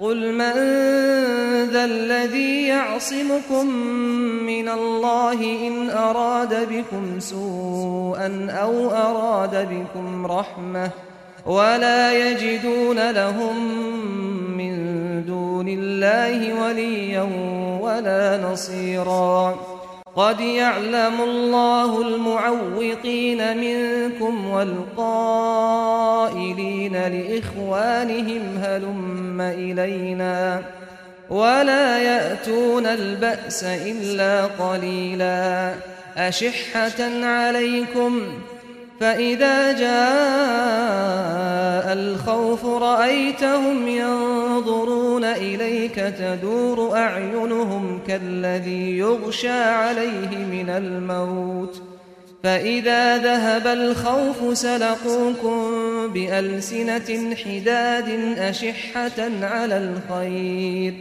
قل من ذا الذي يعصمكم من الله إن أراد بكم سوءا أو أراد بكم رحمة ولا يجدون لهم من دون الله وليا ولا نصيرا قد يعلم الله المعوقين منكم والقائلين لإخوانهم هلم إلينا ولا يأتون البأس إلا قليلا أشحة عليكم فإذا جاء الخوف رأيتهم ينظرون إليك تدور أعينهم كالذي يغشى عليه من الموت فإذا ذهب الخوف سلقوكم بألسنة حداد أشحة على الخير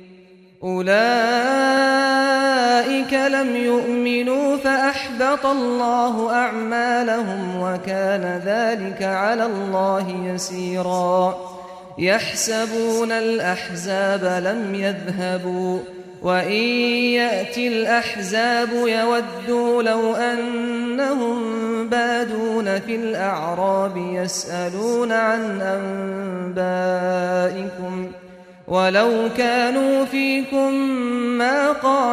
أولئك لم يؤمنوا فأحبط الله أعمالهم وكان ذلك على الله يسيرا يحسبون الأحزاب لم يذهبوا وإن يأتي الأحزاب يودوا لو أنهم بادون في الأعراب يسألون عن أنبائكم ولو كانوا فيكم ما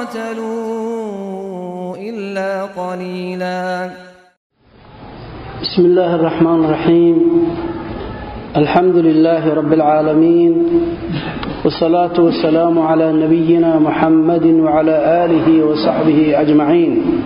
قاتلوا إلا قليلا بسم الله الرحمن الرحيم الحمد لله رب العالمين والصلاة والسلام على نبينا محمد وعلى آله وصحبه أجمعين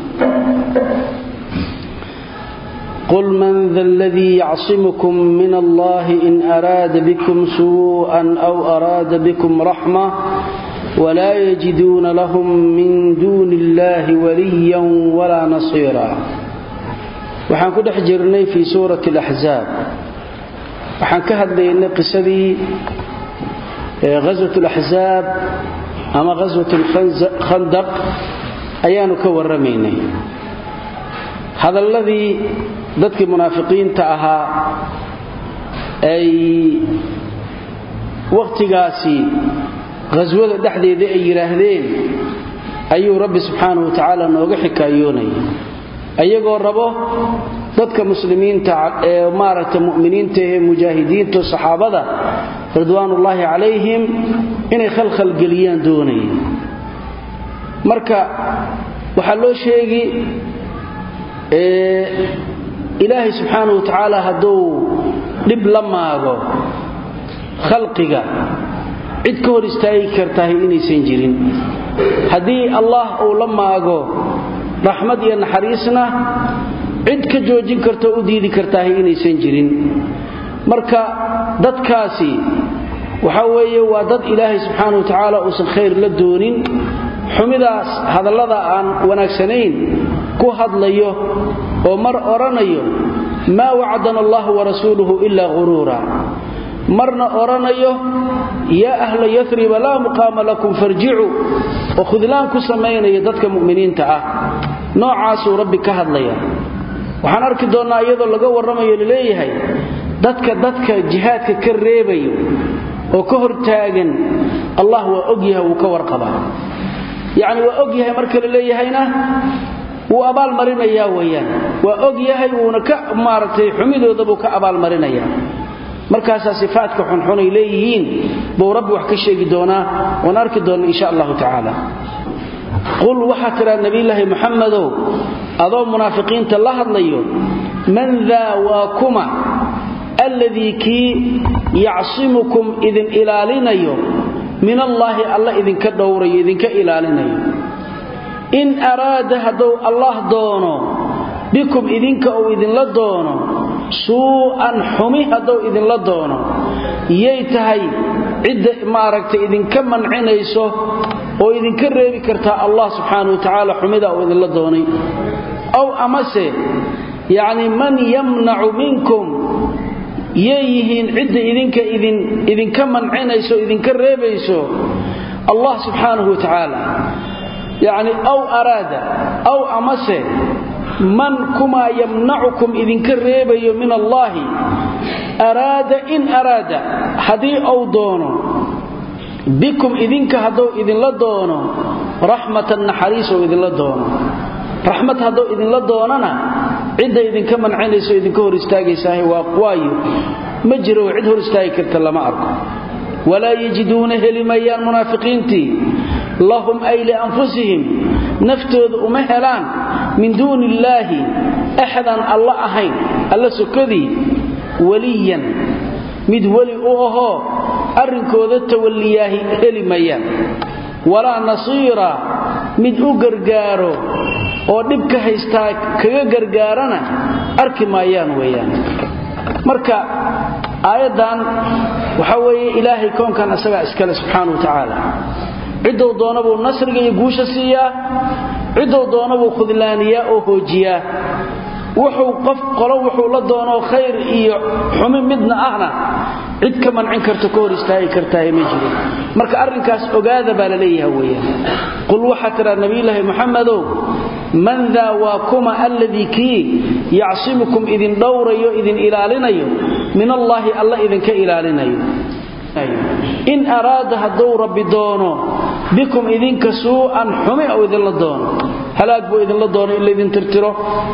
قل من ذا الذي يعصمكم من الله إن أراد بكم سوءا أو أراد بكم رحمة ولا يجدون لهم من دون الله وليا ولا نصيرا waxaan ku dhex jirnay fii suurati alaxzaab waxaan ka hadlaynay qisadii ghaswat alaxzaab ama ghaswat alkhandaq ayaanu ka warramaynay hadalladii dadkii munaafiqiinta ahaa ay wakhtigaasi ghaswada dhexdeeda ay yidhaahdeen ayuu rabbi subxaanahu wa tacaala nooga xikaayoonaya ayagoo rabo dadka muslimiinta ee maaragta mu'miniinta ee mujaahidiinta saxaabada ridwaanullaahi calayhim inay khalkhalgeliyaan doonaya marka waxaa loo sheegi ilaahay subxaana wa tacaala hadduu dhib la maago khalqiga cid ka hor istaagi kartahay inaysan jirin haddii allah uu la maago raxmad iyo naxariisna cid ka joojin kartoo u diidi kartahay inaysan jirin marka dadkaasi waxa weeye waa dad ilaahay subxaana wa tacaala uusan khayr la doonin xumidaas hadallada aan wanaagsanayn ku hadlayo oo mar odhanayo maa wacdana allahu warasuuluhu ilaa ghuruura marna odhanayo yaa ahla yariba laa muqaama lakum farjicuu oo khudlaan ku samaynaya dadka mu'miniinta ah noocaasuu rabbi ka hadlaya waxaan arki doonnaa iyadoo laga warramayo laleeyahay dadka dadka jihaadka ka reebayo oo ka hortaagan allah waa ogyahay wuu ka warqabaa yacni waa og yahay marka la leeyahayna wuu abaalmarinayaa weyaan waa og yahay wuuna ka maaragtay xumidoodabuu ka abaalmarinayaa markaasaa sifaadka xunxunay leeyihiin buu rabbi wax ka sheegi doonaa waan arki doonna insha allahu tacaala qul waxaa tidhaa nebiyulaahi muxamedow adoo munaafiqiinta la hadlayo man daa waa kuma alladii kii yacsimukum idin ilaalinayo min allaahi alla idinka dhowrayo idinka ilaalinayo in araada hadduu allah doono bikum idinka uu idinla doono suu'an xumi hadduu idinla doono yay tahay cidda maaragtay idinka mancinayso oo idinka reebi kartaa allah subxaana wa tacaala xumida uu idinla doonay aw amase yacni man yamnacu minkum yay yihiin cidda idinka idinka mancinayso idinka reebayso allah subxaanahu wa tacaala yacni aw araada aw amase man kumaa yamnacukum idinka reebayo min allaahi araada in araada haddii uu doono bikum idinka hadduu idinla doono raxmatan naxariis oo idinla doono raxmad hadduu idinla doonana cidda idinka mancinayso idinka hor istaagaysaahay waa waayo ma jiro cid hor istaagi karta lama arko walaa yajiduuna heli mayaan munaafiqiintii lahum ay lianfusihim naftooda uma helaan min duuni illaahi axdan alla ahayn alla sokadii weliyan mid weli u ahoo arrinkooda tawalliyaahi heli mayaan walaa nasiira mid u gargaaro oo dhibka haystaa kaga gargaarana arki maayaan weeyaan marka aayaddan waxaa weeye ilaahay koonkan isagaa iskale subxaana wa tacaala ciddou doona buu nasriga iyo guusha siiyaa ciddou doona buu khudlaaniyaa oo hoojiyaa wuxuu qof qolo wuxuu la doonoo khayr iyo xumi midna ahna cid ka mancin karto ka hor istaagi kartaahe ma jiro marka arrinkaas ogaada baa la leeyaha weeyaan qul waxaa tidhaa nabiyulaahi muxamedow man daa waa kuma alladii kii yacsimukum idin dhowrayo idin ilaalinayo min allaahi alla idinka ilaalinayo in araada hadduu rabbi doono bikum idinka suu'an xumi ou idinla doono halaag buu idinla doono in laydin tirtiro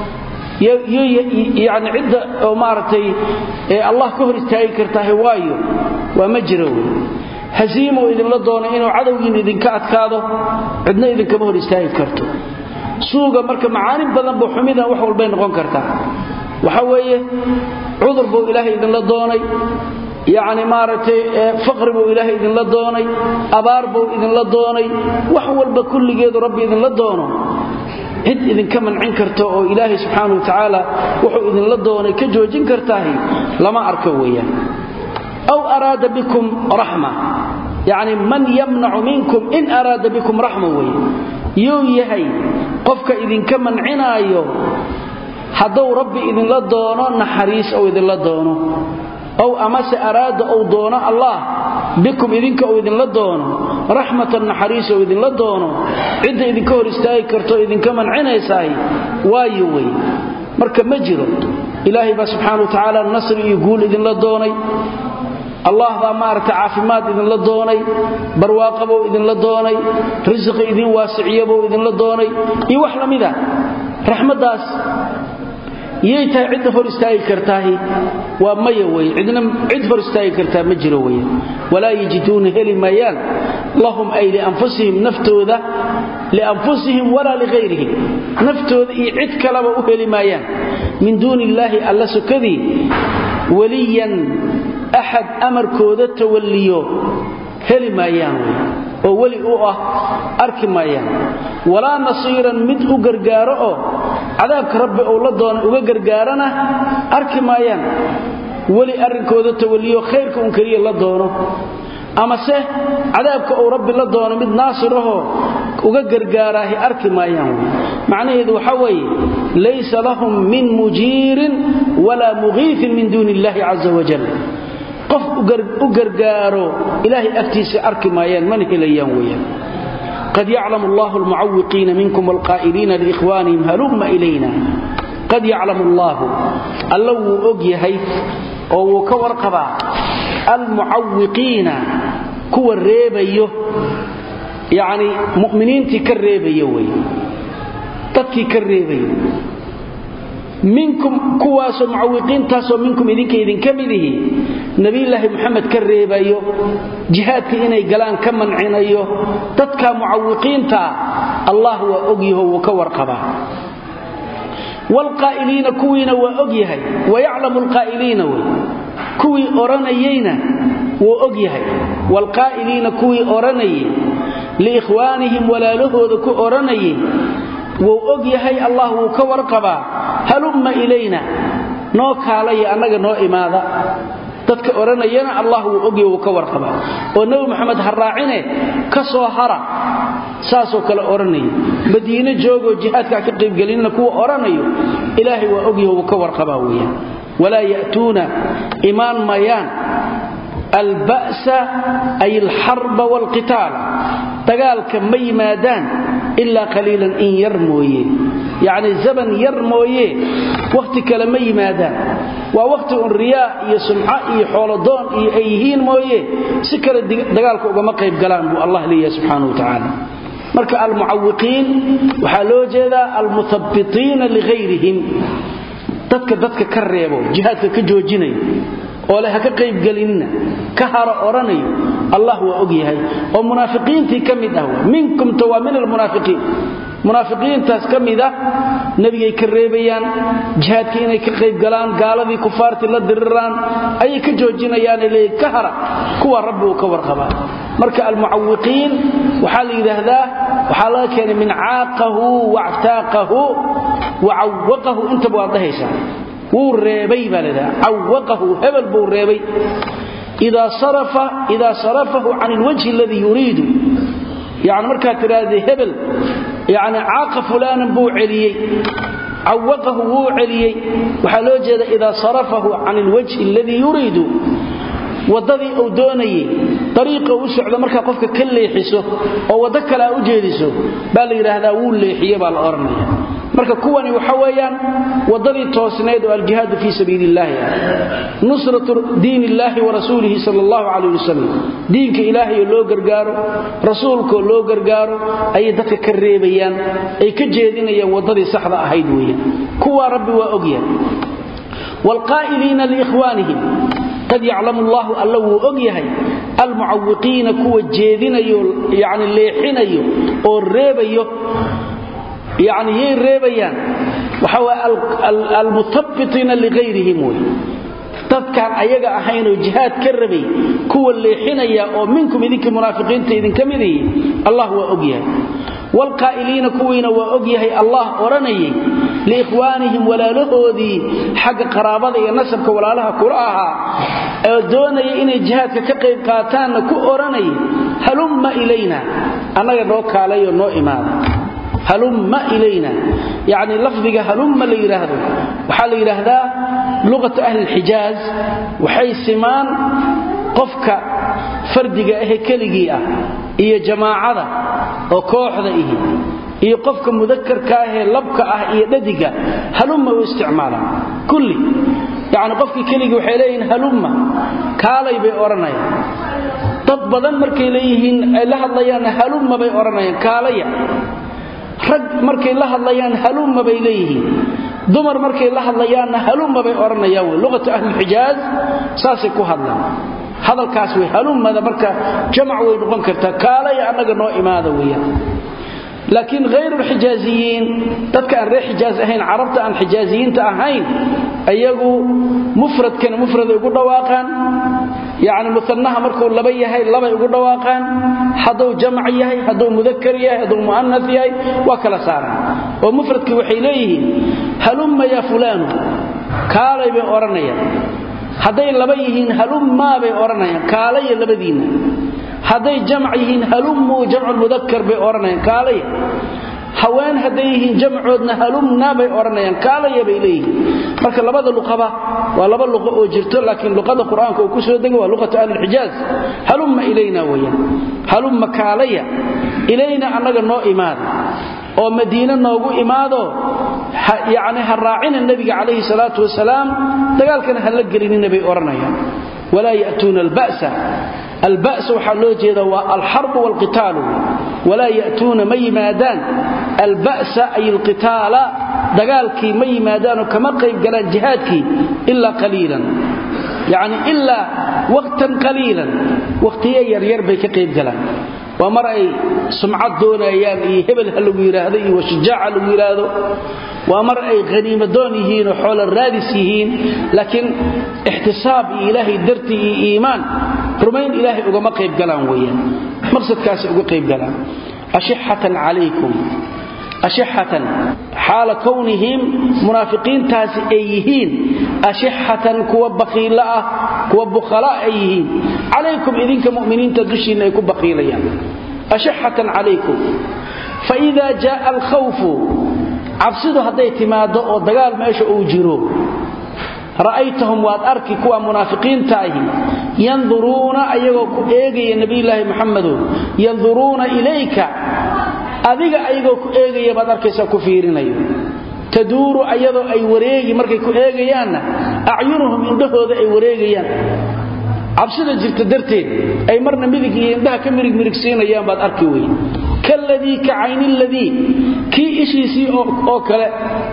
yani cidda oo maaragtay ee allah ka hor istaagi kartaahe waayo waa ma jiro wey hasiimow idinla doono inuu cadowgiin idinka adkaado cidna idinkama hor istaagi karto suuga marka macaanin badan buu xumidan wax walbay noqon kartaa waxa weeye cudur buu ilaahay idinla doonay yacni maaragtay faqri buu ilaahay idinla doonay abaar buu idinla doonay wax walba kulligeedu rabbi idinla doono cid idinka mancin karto oo ilaahay subxaana wa tacaala wuxuu idinla doonay ka joojin kartaahi lama arko weeyaan aw araada bikum raxma yacni man yamnacu minkum in araada bikum raxma weeye yuu yahay qofka idinka mancinaayo hadduu rabbi idinla doono naxariis ou idinla doono ow amase araada ou doono allah bikum idinka uu idinla doono raxmatan naxariis ou idinla doono cidda idinka hor istaagi karto idinka mancinaysaay waayo wey marka ma jiro ilaahay baa subxaana wa tacaala nasri iyo guul idinla doonay allah baa maaragtay caafimaad idinla doonay barwaaqabou idinla doonay risiqi idin waasiciyabou idinla doonay iyo wax la mida raxmaddaas yay tahay cidda hor istaagi kartaahi waa maya wey cidna cid hor istaagi kartaa ma jiro wey walaa yajiduuna heli maayaan lahum ay lianfusihim naftooda lianfusihim walaa lihayrihim naftooda iyo cid kaleba u heli maayaan min duuni illaahi alla sokadii weliyan axad amarkooda tawalliyo heli maayaan wey oo weli u ah arki maayaan walaa nasiiran mid u gargaaro oo cadaabka rabbi uu la doona uga gargaarana arki maayaan weli arrinkooda tawalliyo khayrka un keliya la doono amase cadaabka uu rabbi la doono mid naasirahoo uga gargaaraahi arki maayaan wey macnaheedu waxaa weeye laysa lahum min mujiirin walaa mugiifin min duuni illaahi caza wajal qof u gargaaro ilaahay agtiisa arki maayaan mana helayaan weyaan qad yaclamu allahu almucawiqiina minkum walqaa'iliina liikhwaanihim halumma ilayna qad yaclamu allaahu alla wuu og yahay oo wuu ka warqabaa almucawiqiina kuwa reebayo yacni mu'miniintii ka reebayo wey dadkii ka reebayo minkum kuwaasoo mucawiqiintaasoo minkum idinka idinka midihi nebilaahi muxamed ka reebayo jihaadka inay galaan ka mancinayo dadka mucawiqiintaa allah waa ogyaho wuu ka warqabaa wlqaa'iliina kuwiina waa og yahay wayaclamu lqaa'iliina wey kuwii odhanayeyna wuu og yahay waalqaa'iliina kuwii odhanayay liikhwaanihim walaalahooda ku odhanayay wuu og yahay allah wuu ka warqabaa halumma ilayna noo kaalaya annaga noo imaada dadka odhanayana allah wuu ogyahy wuu ka warqabaa oo nebi moxamed ha raacine ka soo hara saasoo kale odhanaya madiine joogoo jihaadkaa ka qaybgelinna kuwa odhanayo ilaahay waa ogyahy wuu ka warqabaa weeyaan walaa ya'tuuna imaan mayaan alba'sa ay alxarba waalqitaala dagaalka ma yimaadaan ilaa qaliilan in yar mooye yacni zaban yar mooye wakhti kale ma yimaadaan waa waqti un riyaa iyo sumco iyo xoolodoon iyo ay yihiin mooye si kale dagaalka ugama qayb galaan buu allah leeyahay subxaanahu wa tacaala marka almucawiqiin waxaa loo jeedaa almuhabbitiina lihayrihim dadka dadka ka reebo jihaadka ka joojinayo oo leh ha ka qaybgelinina ka haro odhanayo allah waa og yahay oo munaafiqiintii ka mid ah minkumta waa min almunaafiqiin munaafiqiintaas ka mid ah nebigay ka reebayaan jihaadkii inay ka qayb galaan gaaladii kufaartii la diriraan ayay ka joojinayaane leeyiin ka hara kuwa rabbi uu ka warqabaa marka almucawiqiin waxaa la yidhaahdaa waxaa laga keenay min caaqahu wactaaqahu wacawaqahu intaba waad dhahaysaa wuu reebay baa ladhaha cawaqahu hebel buu reebay idaa sarafahu can ilwajhi aladii yuriidu yani markaad tidhaahda hebel yani caaqa fulaanan buu celiyey cawaqahu wuu celiyey waxaa loo jeeda idaa sarafahu can ilwajhi aladii yuriidu waddadii uu doonayey dariiqa u socdo markaa qofka ka leexiso oo waddo kale a u jeediso baa la yidhaahdaa wuu leexiye baa la odhanaya marka kuwani waxa weeyaan waddadii toosnayd oo aljihaadu fii sabiili illaahi ah nusratu diin illaahi wa rasuulihi sal allahu calayh wasalam diinka ilaahayoo loo gargaaro rasuulkaoo loo gargaaro ayay dadka ka reebayaan ay ka jeedinayaan waddadii saxda ahayd weeyaan kuwaa rabbi waa ogyahay waalqaa'iliina liikhwaanihim qad yaclamu allahu alla wuu og yahay almucawiqiina kuwa jeedinayo yani leexinayo oo reebayo yani yay reebayaan waxa way almutabitiina lihayrihim wey dadkaan ayaga ahaynoo jihaad ka rabay kuwa leexinaya oo minkum idinkii munaafiqiinta idinka midihi allah waa og yahay waalqaa'iliina kuwiina waa og yahay allah odhanayay liikhwaanihim walaalahoodii xagga qaraabada iyo nasabka walaalaha kula ahaa oo doonaya inay jihaadka ka qayb qaataanna ku odhanayay halumma ilayna annaga noo kaalayo noo imaada halumma ilayna yacni lafdiga halumma la yidhaahdo waxaa la yidhaahdaa luqatu ahli lxijaaz waxay simaan qofka fardiga ahe keligii ah iyo jamaacada oo kooxda ihi iyo qofka mudakarka ahee labka ah iyo dhadiga halumma u isticmaalaan kulli yacni qofkii keligii waxay leeyihiin halumma kaalay bay odhanayaan dad badan markay leeyihiin ay la hadlayaanna halumma bay odhanayaan kaalaya rag markay la hadlayaan halumma bay leeyihiin dumar markay la hadlayaanna halumma bay odhanayaan wey luqatu ahlilxijaaz saasay ku hadlaan hadalkaas wey halummada marka jamac way noqon kartaa kaalaya annaga noo imaada weeyaan laakiin hayrulxijaaziyiin dadka aan reer xijaaz ahayn carabta aan xijaaziyiinta ahayn ayagu mufradkana mufraday ugu dhawaaqaan yacni musannaha markuu laba yahay labay ugu dhawaaqaan hadduu jamac yahay hadduu mudakar yahay hadduu mu'anas yahay waa kala saaraan oo mufradkii waxay leeyihiin halumma yaa fulaanu kaalay bay odhanayaan hadday laba yihiin halummaa bay odhanayaan kaalaya labadiinna hadday jamc yihiin halummuu jamculmudakar bay odhanayaan kaalaya haween hadday yihiin jamcoodna halumna bay odhanayaan kaalaya bay leeyihiin marka labada luqaba waa laba luqo oo jirto laakiin luqada qur-aanka uu ku soo degay waa luqatu ahlilxijaaz halumma ilayna weyaan halumma kaalaya ilayna annaga noo imaada oo madiine noogu imaado yacni ha raacina nebiga calayhi salaatu wasalaam dagaalkana ha la gelinina bay odhanayaan walaa ya'tuuna alba'sa alba'sa waxaa loo jeeda waa alxarbu waalqitaalu walaa ya'tuuna ma yimaadaan alba'sa ay alqitaala dagaalkii ma yimaadaanoo kama qayb galaan jihaadkii ilaa qaliilan yacni ilaa waqtan qaliilan waqtiye yaryar bay ka qayb galaan waa mar ay sumcad doonayaan iyo hebel ha lagu yidhaahdo iyo washujaaca lagu yidhaahdo waa mar ay haniimadoon yihiin oo xoola raadis yihiin laakiin ixtisaab iyo ilaahay dartii iyo iimaan rumayn ilaahay ugama qayb galaan weeyaan maqsadkaasay uga qayb galaan ashixatan calaykum ashixatan xaala kownihim munaafiqiintaasi ay yihiin ashixatan kuwa baqiilo ah kuwa bukhala ay yihiin calaykum idinka mu'miniinta dushiinna ay ku baqiilayaan ashixatan calaykum faida jaaa alkhawfu cabsidu hadday timaaddo oo dagaal meesha uu jiro ra'aytahum waad arki kuwa munaafiqiinta ahi yanduruuna ayagoo ku eegaya nebiyulaahi muxamedow yanduruuna ilayka adiga ayagoo ku eegaya baad arkaysaa ku fiirinayo taduuru ayadoo ay wareegi markay ku eegayaanna acyunuhum indhahooda ay wareegayaan cabsida jirta darteed ay marna midig iyo indhaha ka mirig mirigsiinayaan baad arki weye kaladii ka cayniladii kii ishiisii oo kale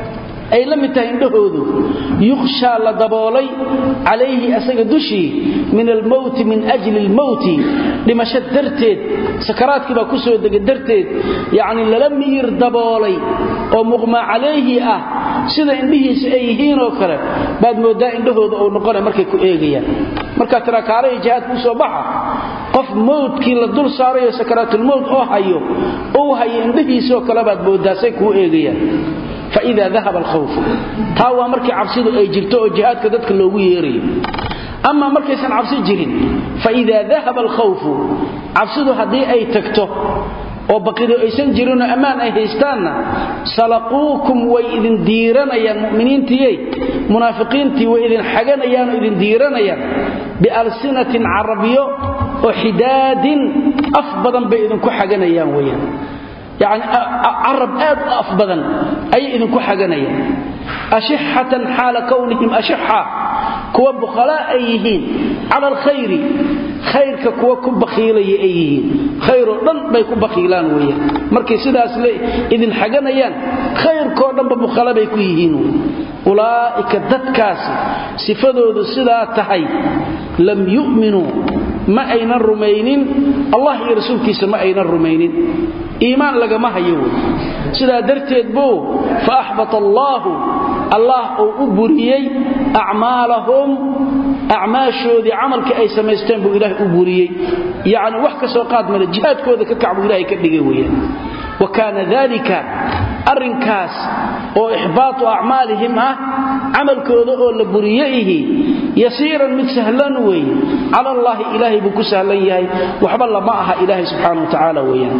ay la mid tahay indhahoodu yukhshaa la daboolay calayhi asaga dushii min almowti min ajli almowti dhimasho darteed sakaraadkii baa ku soo dega darteed yacni lala miyir daboolay oo muqmaa calayhi ah sida indhihiisa ay yihiinoo kale baad mooddaa indhahooda uu noqonay markay ku eegayaan markaa tiraakaalahi jihaadka u soo baxa qof mowdkii la dul saarayo sakaraatulmowt oo hayo uu hayo indhihiisoo kale baad mooddaasay kuu eegayaan faida dahaba alkhawfu taa waa markii cabsidu ay jirto oo jihaadka dadka loogu yeerayo ama markaysan cabsi jirin faida dahaba alkhawfu cabsidu haddii ay tagto oo baqido aysan jirinoo ammaan ay haystaanna salaquukum way idin diiranayaan mu'miniintiyey munaafiqiintii way idin xaganayaan oo idin diiranayaan bialsinatin carabiyo oo xidaadin af badan bay idinku xaganayaan weyaan yani carab aad u af badan ayay idinku xaganayaan ashixatan xaala kownihim ashixa kuwa bukhalaa ay yihiin cala alkhayri khayrka kuwa ku bakhiilaya ay yihiin khayroo dhan bay ku bakhiilaan weeyaan markay sidaas idin xaganayaan khayrkoo dhanba bukhala bay ku yihiin ulaa'ika dadkaasi sifadoodu sidaa tahay lam yu'minuu ma aynan rumaynin allah iyo rasuulkiisa ma aynan rumaynin iimaan lagama hayo wey sidaa darteed buu fa axbata allaahu allah uu u buriyey acmaalahum acmaashoodii camalkii ay samaysteen buu ilaahay u buriyey yacni wax ka soo qaad male jihaadkooda ka kac buu ilahay ka dhigay weeyaan wa kaana dalika arrinkaas oo ixbaatu acmaalihim ah camalkooda oo la buriye ihi yasiiran mid sahlan weeye cala allaahi ilaahay buu ku sahlan yahay waxba lama aha ilaahay subxaana wa tacaala weeyaan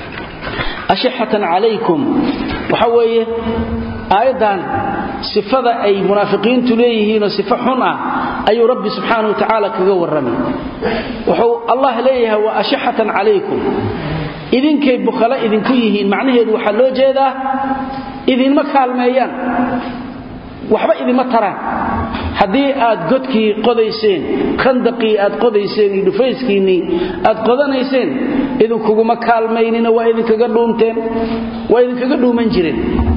ashixatan calaykum waxa weeye aayaddan sifada ay munaafiqiintu leeyihiinoo sifo xun ah ayuu rabbi subxaana wa tacaala kaga warramay wuxuu allah leeyahay wa ashixatan calaykum idinkay bukhalo idinku yihiin macnaheedu waxaa loo jeedaa idinma kaalmeeyaan waxba idinma taraan haddii aad godkii qodayseen khandaqii aad qodayseen iyo dhufayskiinnii aad qodanayseen idinkuguma kaalmaynina waa idinkaga dhuumteen waa idinkaga dhuuman jireen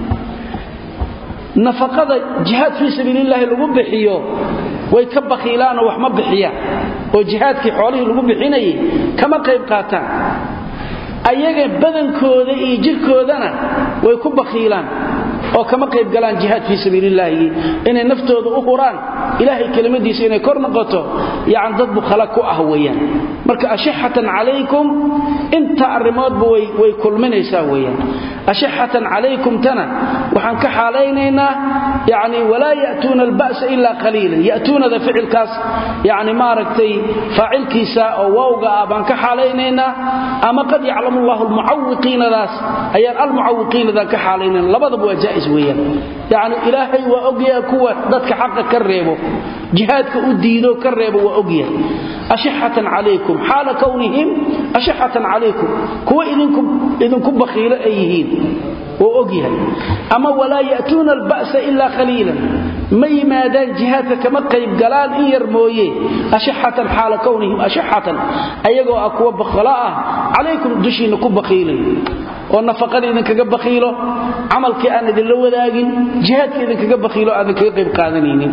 nafaqada jihaad fii sabiilillaahi lagu bixiyo way ka bakhiilaanoo wax ma bixiyaan oo jihaadkii xoolihii lagu bixinayay kama qayb qaataan ayaga badankooda iyo jirkoodana way ku bakhiilaan oo kama qayb galaan jihaad fii sabiilillaahi inay naftooda u huraan ilaahay kelimadiisa inay kor noqoto yani dad bukhala ku ah weeyaan marka ashixatan calaykum inta arrimoodba way kulminaysaa weeyaan ashixatan calaykumtana waxaan ka xaalaynaynaa yani walaa ya'tuuna alba'sa ilaa qaliilan ya'tuunada ficilkaas yani maaragtay faacilkiisa oo wawga ah baan ka xaalaynaynaa ama qad yaclamu allahu almucawiqiinadaas ayaan almucawiqiinadan ka xaalaynayna labadaba waa jaa'is weeyaan yani ilaahay waa ogyaha kuwa dadka xaqa ka reebo jihaadka u diido ka reebo waa ogyahay ashixatan calaykum xaala kownihim ashixatan calaykum kuwa idinku bakhiilo ay yihiin wuu ogyahay ama walaa ya'tuuna alba'sa ilaa qaliilan ma yimaadaan jihaadka kama qayb galaan in yar mooye ashixatan xaala kownihim ashixatan ayagoo ah kuwa bakhalo ah calaykum dushiinna ku bakhiilay oo nafaqada idinkaga bakhiilo camalkii aan idinla wadaagin jihaadka idinkaga bakhiilo aadan kaga qayb qaadanaynin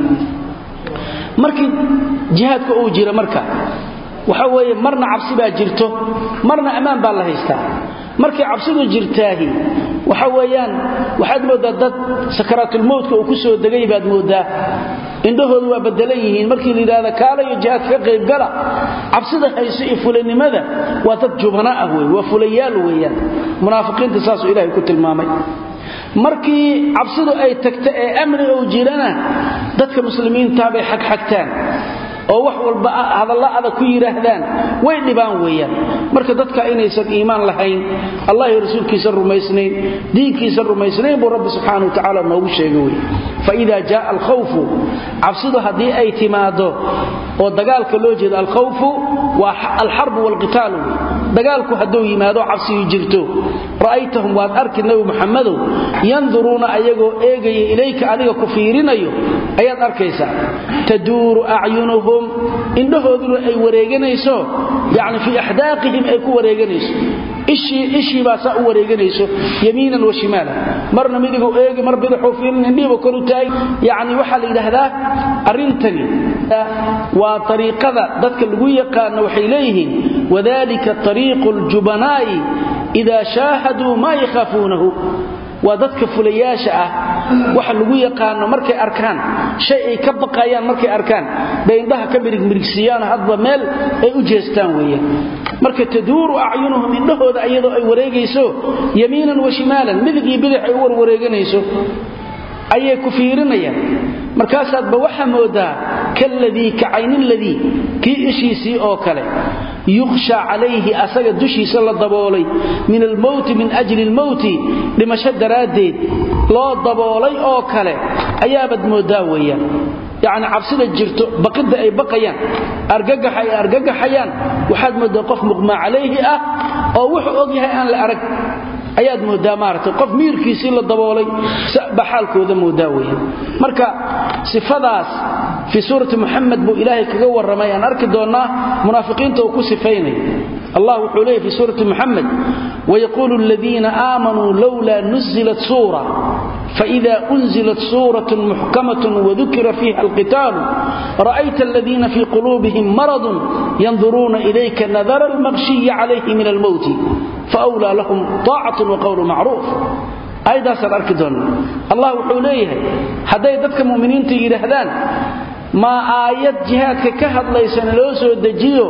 markii jihaadka uu jira marka waxa weeye marna cabsi baa jirto marna ammaan baa la haystaa markay cabsidu jirtaahi waxa weeyaan waxaad mooddaa dad sakaraatulmowtka uu ku soo degay baad mooddaa indhahoodu waa badelan yihiin markii la yidhahda kaalayo jihaadka ka qaybgala cabsida hayso iyo fulanimada waa dad jubana ah wey waa fulayaal weeyaan munaafiqiinta saasuu ilahay ku tilmaamay markii cabsidu ay tagta ee amni ou jirana dadka muslimiintaa bay xagxagtaan oo wax walba hadalla adag ku yidhaahdaan way dhibaan weeyaan marka dadka inaysan iimaan lahayn allah iyo rasuulkiisa rumaysnayn diinkiisa rumaysnayn buu rabbi subxaana wa tacaala noogu sheega wey faida jaaa alkhawfu cabsidu haddii ay timaado oo dagaalka loo jeedo alkhawfu waa alxarbu waalqitaalu dagaalku hadduu yimaado cabsiyu jirto ra'aytahum waad arki nebi muxammadow yanduruuna ayagoo eegaya ilayka adiga ku fiirinayo ayaad arkaysaa taduuru acyunuhum indhahooduna ay wareeganayso yacni fii axdaaqihim ay ku wareeganayso ishii baa saa u wareeganayso yamiinan wa shimaalan marna midiguu eegi mar bidixuu fiirin indhihiiba koru taagay yacni waxaa la yidhaahdaa arrintani waa ariiqada dadka lagu yaqaano waxay leeyihiin wadalika ariiqu ljubanaa'i idaa shaahaduu maa yakhaafuunahu waa dadka fulayaasha ah waxa lagu yaqaano markay arkaan shay ay ka baqayaan markay arkaan bay indhaha ka mirigmirigsiiyaan hadba meel ay u jeestaan weeyaan marka taduuru acyunuhum indhahooda iyadoo ay wareegayso yamiinan wa shimaalan midig iyo bidix ay u warwareeganayso ayay ku fiirinayaan markaasaadba waxaa moodaa kaladii ka cayniladii kii ishiisii oo kale yukhsha calayhi asaga dushiisa la daboolay min almowti min ajli lmowti dhimasho daraaddeed loo daboolay oo kale ayaabaad moodaa weeyaan yacni cabsida jirto baqidda ay baqayaan argagaxa ay argagaxayaan waxaad moodaa qof muqmaa calayhi ah oo wuxuu og yahay aan la arag ayaad moodaa maaragtay qof miirkiisii la daboolay ba xaalkooda moodaa weya marka sifadaas fii suurati muxamed buu ilaahay kaga warramay aan arki doonnaa munaafiqiinta uu ku sifaynay allah wuxuu leeyay fi suurati muxamed wayaquulu aladiina aamanuu lowlaa nuzilat suura faida unzilat suurat muxkamat wadukira fiiha alqitaalu ra'ayta aladiina fii quluubihim maradun yanduruuna ilayka nadara almaqshiyi calayhi min almowti fawlaa lahum taacatun waqowlu macruuf aayaddaasaan arki doonna allah wuxuu leeyahay hadday dadka mu'miniinta yidhaahdaan maa aayad jihaadka ka hadlaysana loo soo dejiyo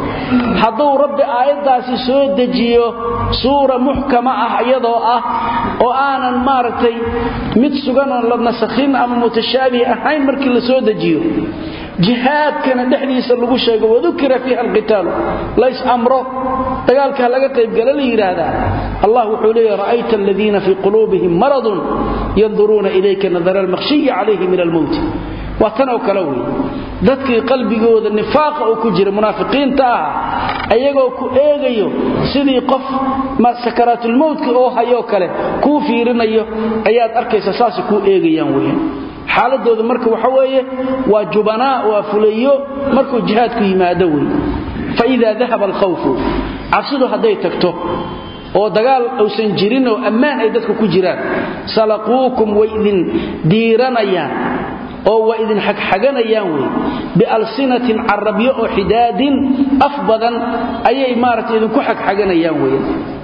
hadduu rabbi aayaddaasi soo dejiyo suura muxkama ah iyadoo ah oo aanan maaragtay mid suganoon la nasakhin ama mutashaabih ahayn markii la soo dejiyo jihaadkana dhexdiisa lagu sheego wadukira fiiha alqitaalu lays amro dagaalka laga qaybgala la yidhaahdaa allah wuxuu leeyahy ra'ayta aladiina fii quluubihim maradun yanduruuna ilayka nadara almaqshiyi calayhi min almowti waa tanoo kale wey dadkii qalbigooda nifaaqa uu ku jira munaafiqiinta ah ayagoo ku eegayo sidii qof sakaraatulmowtka oo hayoo kale kuu fiirinayo ayaad arkaysa saasay kuu eegayaan weyan xaaladooda marka waxa weeye waa jubanaa waa fulayo markuu jihaadku yimaado wey faidaa dahaba alkhawfu cabsidu hadday tagto oo dagaal uusan jirin oo ammaan ay dadku ku jiraan salaquukum way idin diiranayaan oo waa idin xagxaganayaan wey bialsinatin carabyo oo xidaadin af badan ayay maaragtay idinku xagxaganayaan wey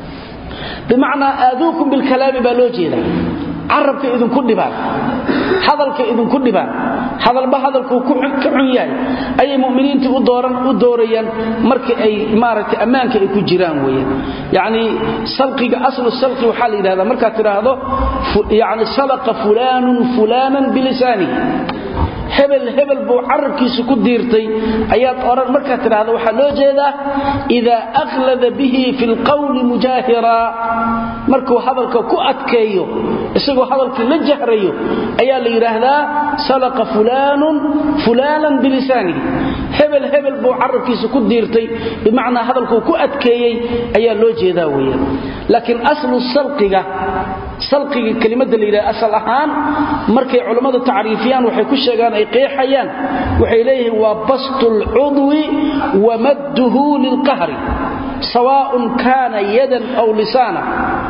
bimacnaa aaduukum bilkalaami baa loo jeedaa carabka idinku dhibaan hadalka idinku dhibaan hadalba hadalkuu ka xun yahay ayay muminiintii u doorayaan marka ay maaragtay ammaanka ay ku jiraan weyan yacni salqiga aslu salqi waxaa la yidhahdaa markaad tidhaahdo yani salaqa fulaanun fulaanan bilisaanihi hebel hebel buu carabkiisa ku diirtay ayaad oran markaad tidhaahdo waxaa loo jeedaa idaa akhlada bihi fi lqawli mujaahiraa markuu hadalka ku adkeeyo isagoo hadalkii la jahrayo ayaa la yidhaahdaa salaqa fulaanun fulaanan bilisaanihi hebel hebel buu carabkiisa ku diirtay bimacnaa hadalkuu ku adkeeyey ayaa loo jeedaa weeyaan laakiin aslu salqiga salqiga kelimada la yidhahda asal ahaan markay culammadu tacriifiyaan waxay ku sheegaan ay qeexayaan waxay leeyihiin waa bastu lcudwi wa madduhu lilqahri sawaaءun kaana yadan aw lisaana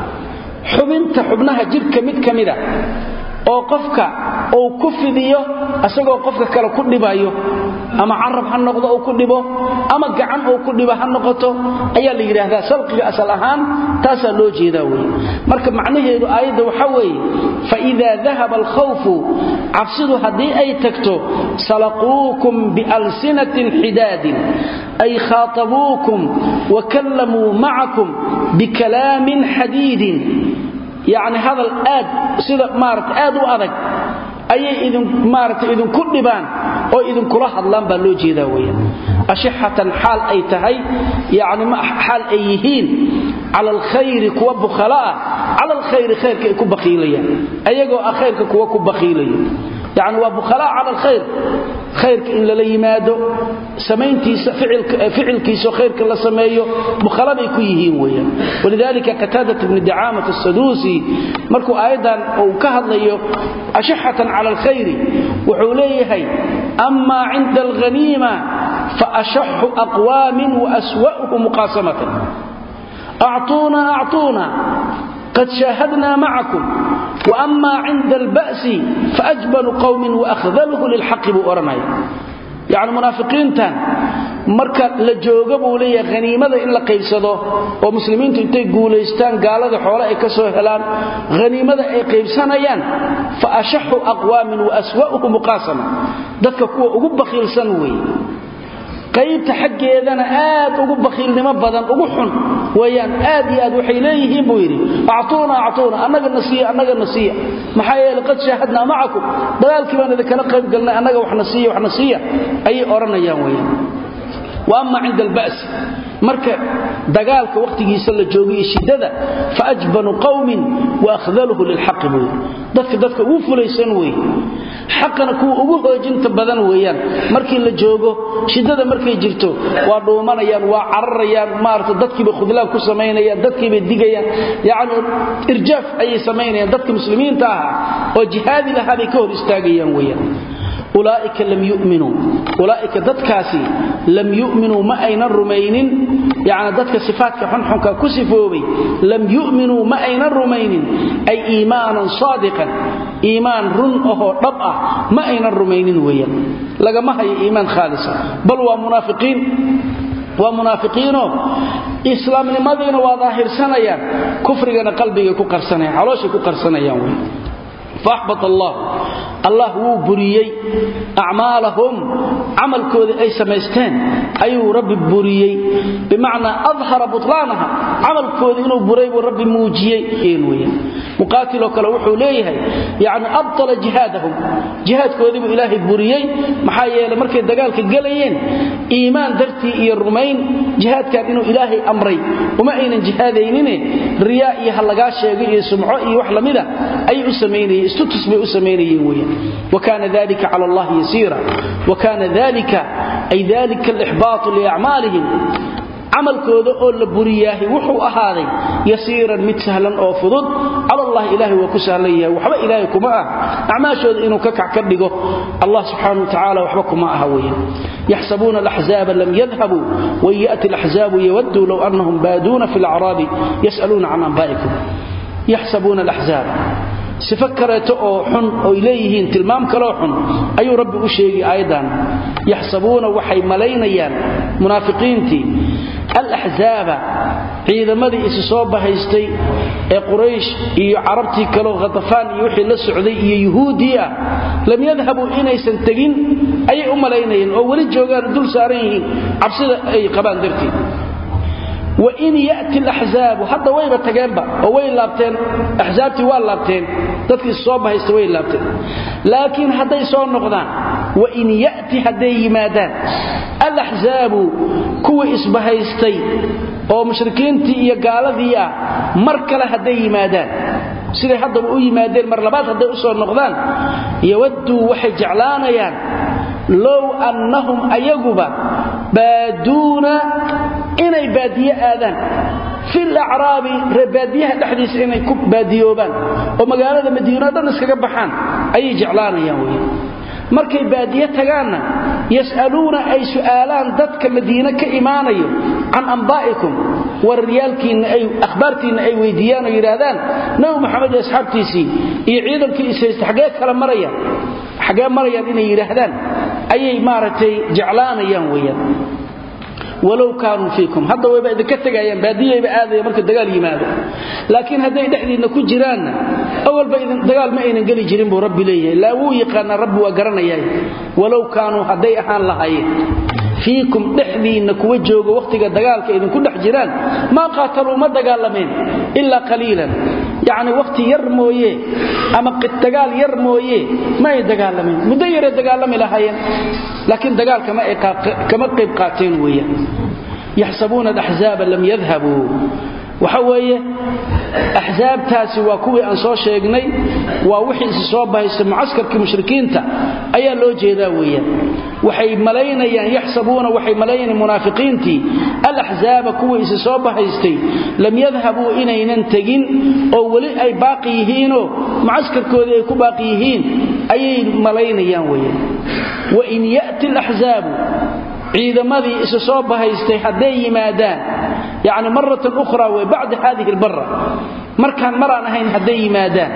xubinta xubnaha jidhka mid ka mida oo qofka uu ku fidiyo isagoo qofka kale ku dhibayo ama carab ha noqdo uu ku dhibo ama gacan uu ku dhibo ha noqoto ayaa la yidhaahdaa salqiga asal ahaan taasaa loo jeedaa wey marka macnaheedu aayadda waxa weeye faidaa dahaba alkhawfu cabsidu haddii ay tagto salaquukum bialsinatin xidaadin ay khaatabuukum wa kallamuu macakum bikalaamin xadiidin yacni hadal aad sida maarata aad u adag ayay idin maarata idinku dhibaan oo idinkula hadlaan baa loo jeedaa weeyaan ashixatan xaal ay tahay yacni xaal ay yihiin cala alkhayri kuwa bukhala ah cala alkhayri khayrka ay ku bakhiilayaan ayagoo ah khayrka kuwa ku bakhiilaya yacni waa bukhalaa cala alkhayr khayrka in lala yimaado samayntiisa ficilkiisao khayrka la sameeyo bukhalabay ku yihiin weeyaan walidaalika qataadat bni dacaamat asaduusi markuu aayaddan uu ka hadlayo ashaxatan cala alkhayri wuxuu leeyahay amaa cinda alghaniima faashaxu aqwaamin waaswa'uhu muqaasamatan أعطونا أعطونا قد شاهدنا معكم وأما عند البأس فأجبل قوم وأخذله للحق بأرمي يعني منافقين تان marka la jooga buu leeyahay haniimada in la qaybsado oo muslimiintu intay guulaystaan gaalada xoolo ay ka soo helaan haniimada ay qaybsanayaan fa ashaxu aqwaamin wa aswa'uhu muqaasama dadka kuwa ugu bakhiilsan weeye qaybta xaggeedana aad ugu bakhiilnimo badan ugu xun weyaan aad iyo aad waxay leeyihiin buu yidhi actuuna actuuna annaga nasiya annaga nasiya maxaa yeele qad shaahadnaa macakum dagaalkii baan idinkala qayb galnay annaga wax nasiya wax nasiya ayay odhanayaan weyaan wa ama cinda alba'si marka dagaalka wakhtigiisa la joogo iyo shiddada faajbanu qawmin waahdaluhu lilxaqi buu yidhi dadka dadka ugu fulaysan weeye xaqana kuwa ugu hoojinta badan weeyaan markii la joogo shiddada markay jirto waa dhuumanayaan waa cararayaan maarata dadkiibay khudlaan ku samaynayaan dadkiibay digayaan yacni irjaaf ayay samaynayaan dadka muslimiinta ahaa oo jihaadi lahaa bay ka hor istaagayaan weeyaan ulaaika lam yuminuu ulaaika dadkaasi lam yu'minuu ma aynan rumaynin yani dadka sifaatka xunxunka ku sifoobay lam yu'minuu ma aynan rumaynin ay iimaanan saadiqan iimaan run ahoo dhab ah ma aynan rumaynin weeyaan lagama hayo iimaan khaalisa bal waa munaafiqiin waa munaafiqiinoo islaamnimadiina waa daahirsanayaan kufrigana qalbigay ku qarsanayaan calooshay ku qarsanayaan wey faaxbat allah allah wuu buriyey acmaalahum camalkoodii ay samaysteen ayuu rabbi buriyey bimacnaa adhara butlaanaha camalkoodii inuu buray buu rabbi muujiyey weyaan muqaatiloo kale wuxuu leeyahay yani abtala jihaadahum jihaadkoodii buu ilaahay buriyey maxaa yeele markay dagaalka gelayeen iimaan dartii iyo rumayn jihaadkan inuu ilaahay amray uma aynan jihaadaynine riyaa iyo ha lagaa sheego iyo sumco iyo wax lamida ayay u samaynayeen istutus bay u samaynayeen weyan وكان ذلك على الله يسيرا وكان ذلك أي ذلك الإحباط لأعمالهم camalkooda oo la buriyaahi wuxuu ahaaday yasiiran mid sahlan oo fudud cala allah ilaahay waa ku sahlan yahay waxba ilaahay kuma ah acmaashooda inuu ka kac ka dhigo allah subxaana watacaala waxba kuma aha weeye yaxsabuuna alaxzaaba lam yadhabuu wain ya'ti alaxzaabu yawadduu low annahum baaduuna fi alacraabi yas'aluuna can anbaa'ikum yaxsabuuna alaxzaaba sifo kaleeto oo xun oy leeyihiin tilmaam kaloo xun ayuu rabbi u sheegi aayaddan yaxsabuuna waxay malaynayaan munaafiqiintii alaxzaaba ciidamadii isu soo bahaystay ee quraysh iyo carabtii kaleo khatafaan iyo wixii la socday iyo yuhuuddii ah lam yadhabuu inaysan tegin ayay u malaynayeen oo weli joogaan dul saaran yihiin cabsida ay qabaan darteed wain yati laxzaabu hadda wayba tageenba oo way laabteen axsaabtii waa laabteen dadkii soo bahaysta way laabteen laakiin hadday soo noqdaan wain yati hadday yimaadaan alaxzaabu kuwii isbahaystay oo mushrikiintii iyo gaaladii ah mar kale hadday yimaadaan siday haddaba u yimaadeen mar labaad hadday u soo noqdaan yawadduu waxay jeclaanayaan low annahum ayaguba baaduuna inay baadiye aadaan fil acraabi reebaadiyaha dhexdiisa inay ku baadiyoobaan oo magaalada madiino dhan iskaga baxaan ayay jeclaanayaan wey markay baadiye tagaanna yas'aluuna ay su'aalaan dadka madiine ka imaanayo can ambaa'ikum wararyaalkiinna ay akhbaartiinna ay weydiiyaan oo yidhaahdaan nabi maxamed iyo asxaabtiisii iyo ciidankii ishaysta xaggee kala marayaan xaggee marayaan inay yidhaahdaan ayay maaragtay jeclaanayaan weeyaan walow kaanuu fiikum hadda wayba idinka tegayaan baadiyayba aadaya marka dagaal yimaado laakiin hadday dhexdiinna ku jiraanna awalba dagaal ma aynan geli jirin buu rabbi leeyahay laa wuu yaqaanaa rabbi waa garanayaa walow kaanuu hadday ahaan lahaayeen fiikum dhexdiinna kuwa jooga wakhtiga dagaalka idinku dhex jiraan maa qaataluu ma dagaalameen ilaa qaliilan yacni wakhti yar mooye ama dagaal yar mooye ma ay dagaalameen muddo yaray dagaalami lahaayeen laakiin dagaalka kama qayb qaateen weeyaan yaxsabuuna alaxzaaba lam yadhabuu waxa weeye axsaabtaasi waa kuwii aan soo sheegnay waa wixii isi soo bahaysta mucaskarkii mushrikiinta ayaa loo jeedaa weeyaan waxay malaynayaan yaxsabuuna waxay malaynayaan munaafiqiintii alaxzaaba kuwii isi soo bahaystay lam yadhabuu inaynan tegin oo weli ay baaqi yihiinoo mucaskarkoodii ay ku baaqi yihiin ayay malaynayaan weeyaan wain ya'ti alaxzaabu ciidamadii isa soo bahaystay hadday yimaadaan yani maratan ukhra wey bacda hadihi albara markaan maraan ahayn hadday yimaadaan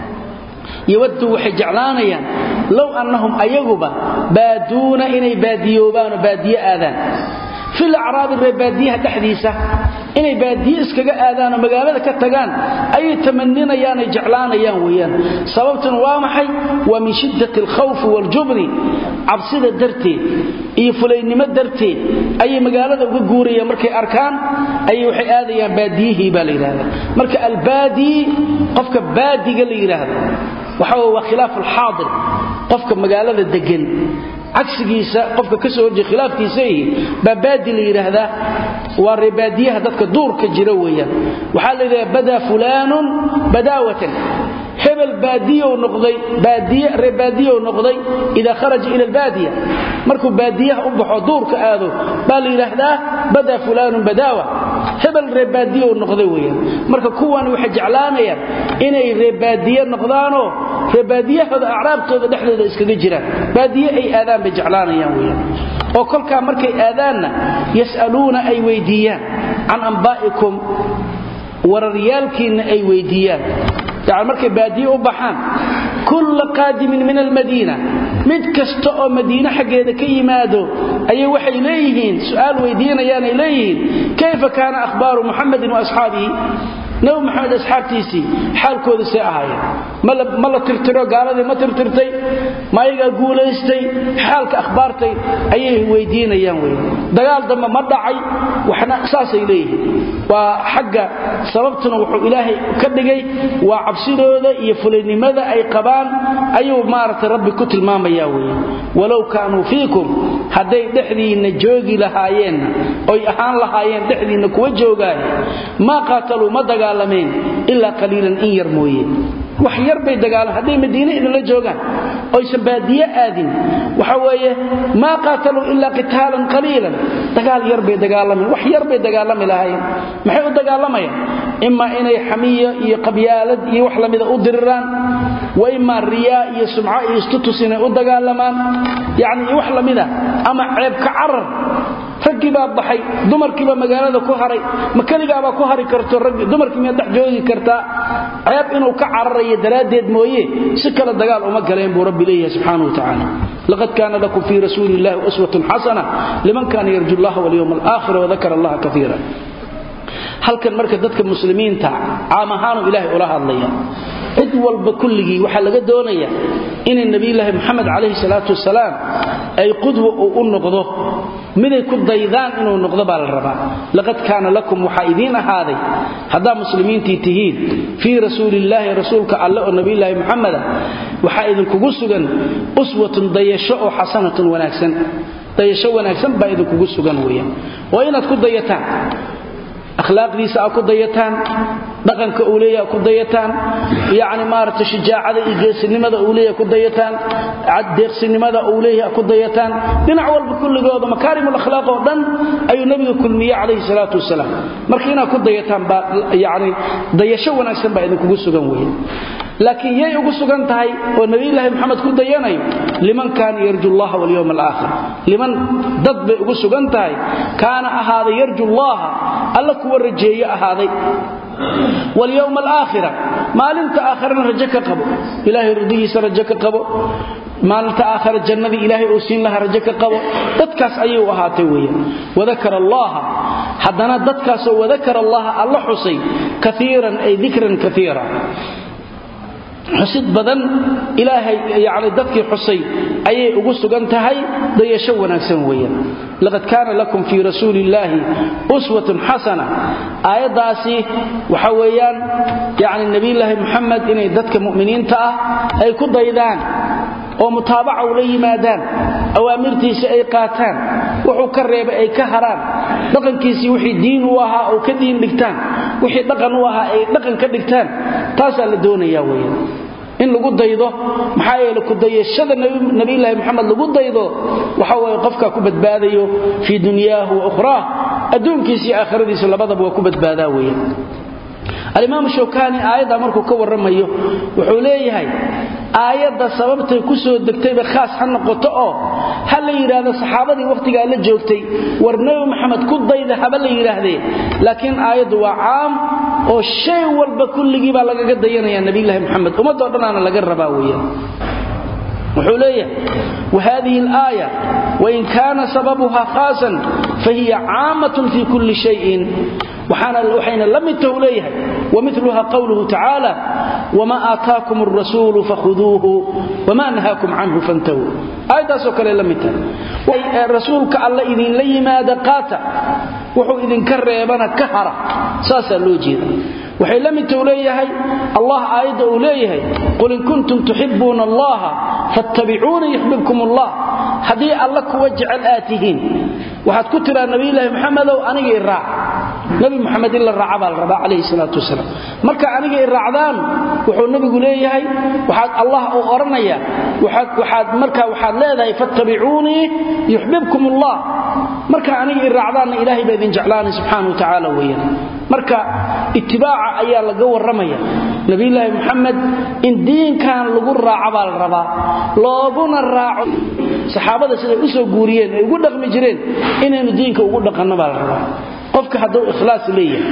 yawaddu waxay jeclaanayaan low annahum ayaguba baaduuna inay baadiyoobaanoo baadiye aadaan fil acraabi ree baadiyaha dhexdiisa inay baadiye iskaga aadaanoo magaalada ka tagaan ayay tamaninayaanay jeclaanayaan weeyaan sababtuna waa maxay waa min shiddati alkhawfi waaljubni cabsida darteed iyo fulaynimo darteed ayay magaalada uga guurayaan markay arkaan ayay waxay aadayaan baadiyihii baa la yidhahda marka albaadii qofka baadiga la yidhaahdo waxa waa khilaaf alxaadir qofka magaalada degan cagsigiisa qofka ka soo horjeeda khilaafkiisa ihi baa baadi la yidhaahdaa waa reebaadiyaha dadka duurka jira weeyaan waxaa la yidhahdaa badaa fulaanun badaawatan hebel baadiyow noqday baadiye reebaadiyow noqday idaa kharaja ila albaadiya markuu baadiyaha u baxo duurka aado baa la yidhaahdaa badaa fulaanun badaawa hebel reebaadiyow noqday weeyaan marka kuwan waxay jeclaanayaan inay reebaadiye noqdaanoo reebaadiyahooda acraabtooda dhexdooda iskaga jiraan baadiye ay aadaan bay jeclaanayaan weyaan oo kolkaa markay aadaanna yas'aluuna ay weydiiyaan can ambaa'ikum wararyaalkiinna ay weydiiyaan yani markay baadiye u baxaan kulla qaadimin min almadiina mid kasta oo madiine xaggeeda ka yimaado ayay waxay leeyihiin su'aal weydiinayaanay leeyihiin kayfa kaana akhbaaru muxamedin wa asxaabihi nabi maxamed asxaabtiisii xaalkooda see ahaayeen ma la tirtiro gaaladii ma tirtirtay ma ayagaa guulaystay xaalka akhbaartay ayay weydiinayaan wey dagaal dambe ma dhacay waxna saasay leeyihiin waa xagga sababtuna wuxuu ilaahay ka dhigay waa cabsidooda iyo fulaynimada ay qabaan ayuu maaragtay rabbi ku tilmaamaya weye walow kaanuu fiikum hadday dhexdiinna joogi lahaayeenna oy ahaan lahaayeen dhexdiinna kuwa joogaay maa qaataluu ma dagaalameen ilaa qaliilan in yar mooye wax yar bay dagaalan hadday madiine idinla joogaan oysan baadiye aadin waxa weeye maa qaataluu ilaa qitaalan qaliilan dagaal yar bay dagaalamaen wax yar bay dagaalami lahaayeen maxay u dagaalamayaan imaa inay xamiya iyo qabyaalad iyo wax lamida u diriraan wa imaa riyaa iyo sumco iyo istutus inay u dagaalamaan yacni iyo wax lamida ama ceebka carar raggii baa baxay dumarkiibaa magaalada ku haray ma keligaabaa ku hari karto dumarkii miyaad dhex joogi kartaa ceeb inuu ka cararayo daraaddeed mooye si kale dagaal uma galeen buu rabbi leeyahay subxaanahu watacaala laqad kaana lakum fii rasuuli illahi uswatun xasana liman kaana yarju allaha walyowma alaakhira wadakara allaha kaiira halkan marka dadka muslimiinta caam ahaanu ilaahay ula hadlaya cid walba kulligii waxaa laga doonaya inay nebiyulaahi moxamed calayhi salaatu wasalaam ay qudwa uu u noqdo miday ku daydaan inuu noqdo baa la rabaa laqad kaana lakum waxaa idiin ahaaday haddaa muslimiintii tihiin fii rasuulillaahi rasuulka alle oo nebiyulaahi moxameda waxaa idinkugu sugan uswatun dayasho oo xasanatun wanaagsan dayasho wanaagsan baa idinkugu sugan weeyaan waa inaad ku dayataan akhlaaqdiisa a ku dayataan dhaqanka uu leeyaha ku dayataan yani maarata shijaacada iyo geesinimada uu leeyaha ku dayataan deeqsinimada uu leeyaha ku dayataan dhinac walba kulligooda makaarimul akhlaaq oo dhan ayuu nabiga kulmiye calayhi salaatu wasalaam marka inaad ku dayataan baa yani dayasho wanaagsan baa idinkugu sugan weeye laakiin yay ugu sugan tahay oo nabiyulaahi moxamed ku dayanayo liman kaana yarju llaha walyowm alaakhir liman dad bay ugu sugan tahay kaana ahaaday yarju llaha alla kuwa rajeeye ahaaday walyowma alaakhira maalinta aakharana rajo ka qabo ilaahay ridihiisa rajo ka qabo maalinta aakhara jannadii ilaahay uu siin lahaa rajo ka qabo dadkaas ayay u ahaatay weeyaan wadakara allaha haddana dadkaasoo wadakara allaha alla xusay kaiiran ay dikran kaiira xusid badan ilaahay yani dadkii xusay ayay ugu sugan tahay dayasho wanaagsan weeyaan laqad kaana lakum fii rasuuli illaahi uswatun xasana aayaddaasi waxa weeyaan yani nebiyulaahi muxamed inay dadka mu'miniinta ah ay ku daydaan oo mutaabaca ula yimaadaan awaamirtiisa ay qaataan wuxuu ka reebay ay ka haraan dhaqankiisii wixii diin u ahaa oo ka diin dhigtaan wixii dhaqan u ahaa ay dhaqan ka dhigtaan taasaa la doonayaa weeyaan in lagu daydo maxaa yeele ku dayashada nabiyulaahi moxamed lagu daydo waxa waye qofkaa ku badbaadayo fii dunyaahu wa ukhraah adduunkiisa iyo aakhiradiisa labadaba waa ku badbaadaa weeyaan alimaam shawkani aayadda markuu ka warramayo wuxuu leeyahay aayadda sababtay ku soo degtayba khaas ha noqoto oo ha la yidhaahdo saxaabadii wakhtigaa la joogtay war nebi maxamed ku dayda haba la yidhaahdee laakiin aayaddu waa caam oo shay walba kulligii baa lagaga dayanaya nabiylahi moxamed ummadoo dhanaana laga rabaa weeyaan wuxuu leeyahay wahadihi alaaya wain kaana sababuha khaasan fahiya caamatun fi kulli shayin waxayna la mid tahu leeyahay wamiluha qowluhu tacaala wma aataakum arasuulu fakhuduuhu wma nahaakum canhu fantahuu aayaddaasoo kale la mid tahay rasuulka alla idinla yimaada qaata wuxuu idinka reebana ka hara saasaa loo jeeda waxay la mid tahu leeyahay allah aayadda uu leeyahay qul in kuntum tuxibuuna allaha fattabicuuna yuxbibkum allah haddii alla kuwa jecel aad tihiin waxaad ku tiraa nabiyulaahi maxamedow aniga i raac nabi muxamed in la raaca baa la rabaa calayhi salaatu wasalaam marka aniga i raacdaan wuxuu nabigu leeyahay waxaad allah uu odhanaya waxaad marka waxaad leedahay fattabicuunii yuxbibkum allah marka aniga i raacdaanna ilaahay baa idin jeclaanay subxaana wa tacaala weeyaan marka itibaaca ayaa laga warramaya nabiyulaahi muxamed in diinkan lagu raaco baa la rabaa looguna raaco saxaabada siday u soo guuriyeen ay ugu dhaqmi jireen inaynu diinka ugu dhaqanno baa la rabaa qofka hadduu ikhlaas leeyahay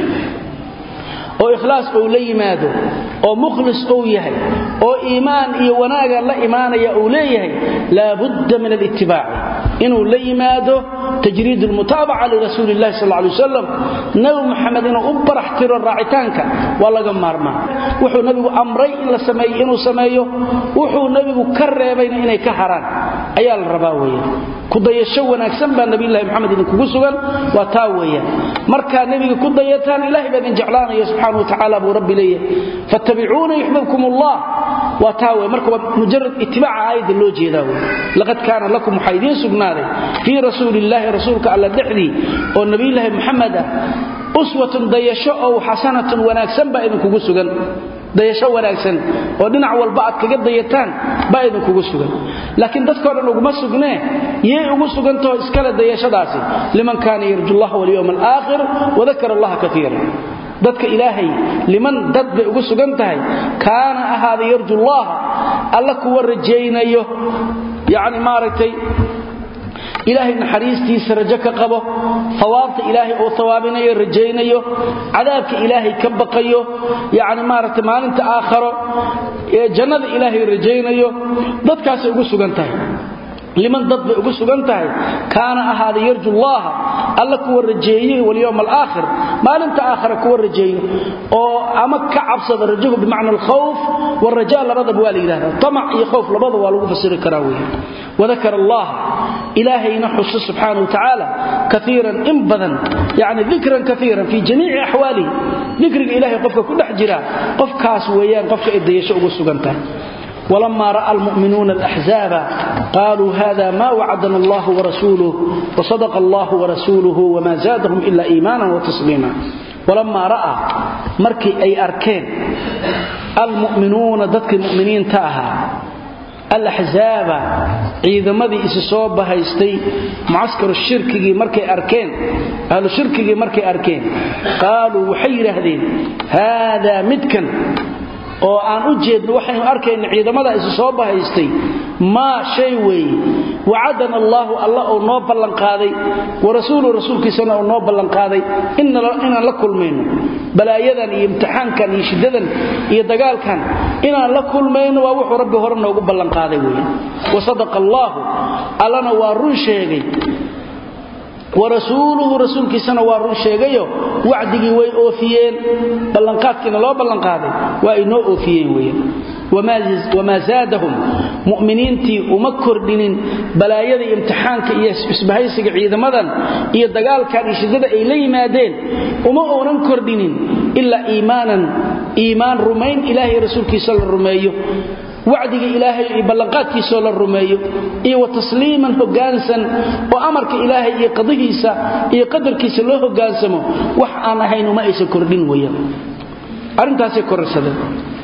oo ikhlaas uu la yimaado oo mukhlis uu yahay oo iimaan iyo wanaaga la imaanaya uu leeyahay laabudda min alitibaaci inuu la yimaado tajriid almutaabaca lirasuuli illahi sal lay wasalam nabi muxamed inuu u barax tiro raacitaanka waa laga maarmaa wuxuu nebigu amray in la sameeyo inuu sameeyo wuxuu nebigu ka reebayna inay ka haraan ayaa la rabaa weeyaan kudayasho wanaagsan baa nabiyulahi moxamed idinkugu sugan waa taa weeyaan markaa nebiga ku dayataan ilahay baa idin jeclaanaya subxana wa tacaala buu rabbi leeyahay fattabicuuna yuxbibkum allah waa taa wey marka waa mujarad itibaaca aayadda loo jeedaa wey laqad kaana lakum waxaa idiin sugnaaday fii rasuuli illaahi rasuulka alla dhexdii oo nabiyulaahi moxamed ah uswatun dayasho ow xasanatun wanaagsan baa idinkugu sugan dayasho wanaagsan oo dhinac walba aad kaga dayataan baa idinkugu sugan laakiin dadkao dhan uguma sugnee yay ugu sugantaho iskale dayashadaasi liman kaana yarju llaha walyowm alaakhir wadakara allaha kaiira dadka ilaahay liman dad bay ugu sugan tahay kaana ahaada yarju llaha alla kuwa rajaynayo yacni maaragtay ilaahay naxariistiisa rajo ka qabo hawaabta ilaahay oo hawaabinayo rajaynayo cadaabka ilaahay ka baqayo yacni maaragtay maalinta aakharo ee jannada ilaahay rajaynayo dadkaasay ugu sugan tahay liman dad bay ugu sugan tahay kaana ahaada yarju llaha alla kuwa rajeeye walyowm alaakhir maalinta aakhira kuwa rajeeyo oo ama ka cabsada rajahu bimacna alkhawf waraja labadaba waa la yidhahda tamac iyo khowf labada waa lagu fasiri karaa weeye wadakara allah ilaahayna xuso subxaana wa tacaala kaiiran in badan yani dikran kaiiran fii jamiici axwaalihi dikriga ilahay qofka ku dhex jira qofkaas weeyaan qofka ay dayasho ugu sugan tahay ولما راى المؤمنون الاحزاب قالوا هذا ما وعدنا الله ورسوله وصدق الله ورسوله وما زادهم الا ايمانا وتسليما ولما راى markii ay arkeen المؤمنون dadkii mu'miniin taaha الأحزاب ciidamadii isu soo bahaystay mucaskaru shirkigii markay arkeen ahlu shirkigii markay arkeen qaaluu waxay yidhaahdeen haadaa midkan oo aan u jeedno waxaynu arkayna ciidamada isu soo bahaystay maa shay weeye wacadana allaahu alla uu noo ballanqaaday wa rasuulu rasuulkiisana uu noo ballanqaaday inaan la kulmayno balaayadan iyo imtixaankan iyo shiddadan iyo dagaalkan inaan la kulmayno waa wuxuu rabbi hore noogu ballanqaaday weye wa sadaqa allaahu allana waa run sheegay warasuuluhu rasuulkiisana waa run sheegayo wacdigii way oofiyeen ballanqaadkiina loo ballanqaaday waa ay noo oofiyeen weyan wamaa zaadahum mu'miniintii uma kordhinin balaayada imtixaanka iyo isbahaysiga ciidamadan iyo dagaalkan iyo shiddada ay la yimaadeen uma uunan kordhinin ilaa iimaanan iimaan rumayn ilaahay rasuulkiisa la rumeeyo wacdiga ilaahay iyo ballanqaadkiisoo la rumeeyo iyo wa tasliiman hoggaansan oo amarka ilaahay iyo qadihiisa iyo qadarkiisa loo hoggaansamo wax aan ahayn uma aysan kordhin weeyaan arrintaasay kororsadeen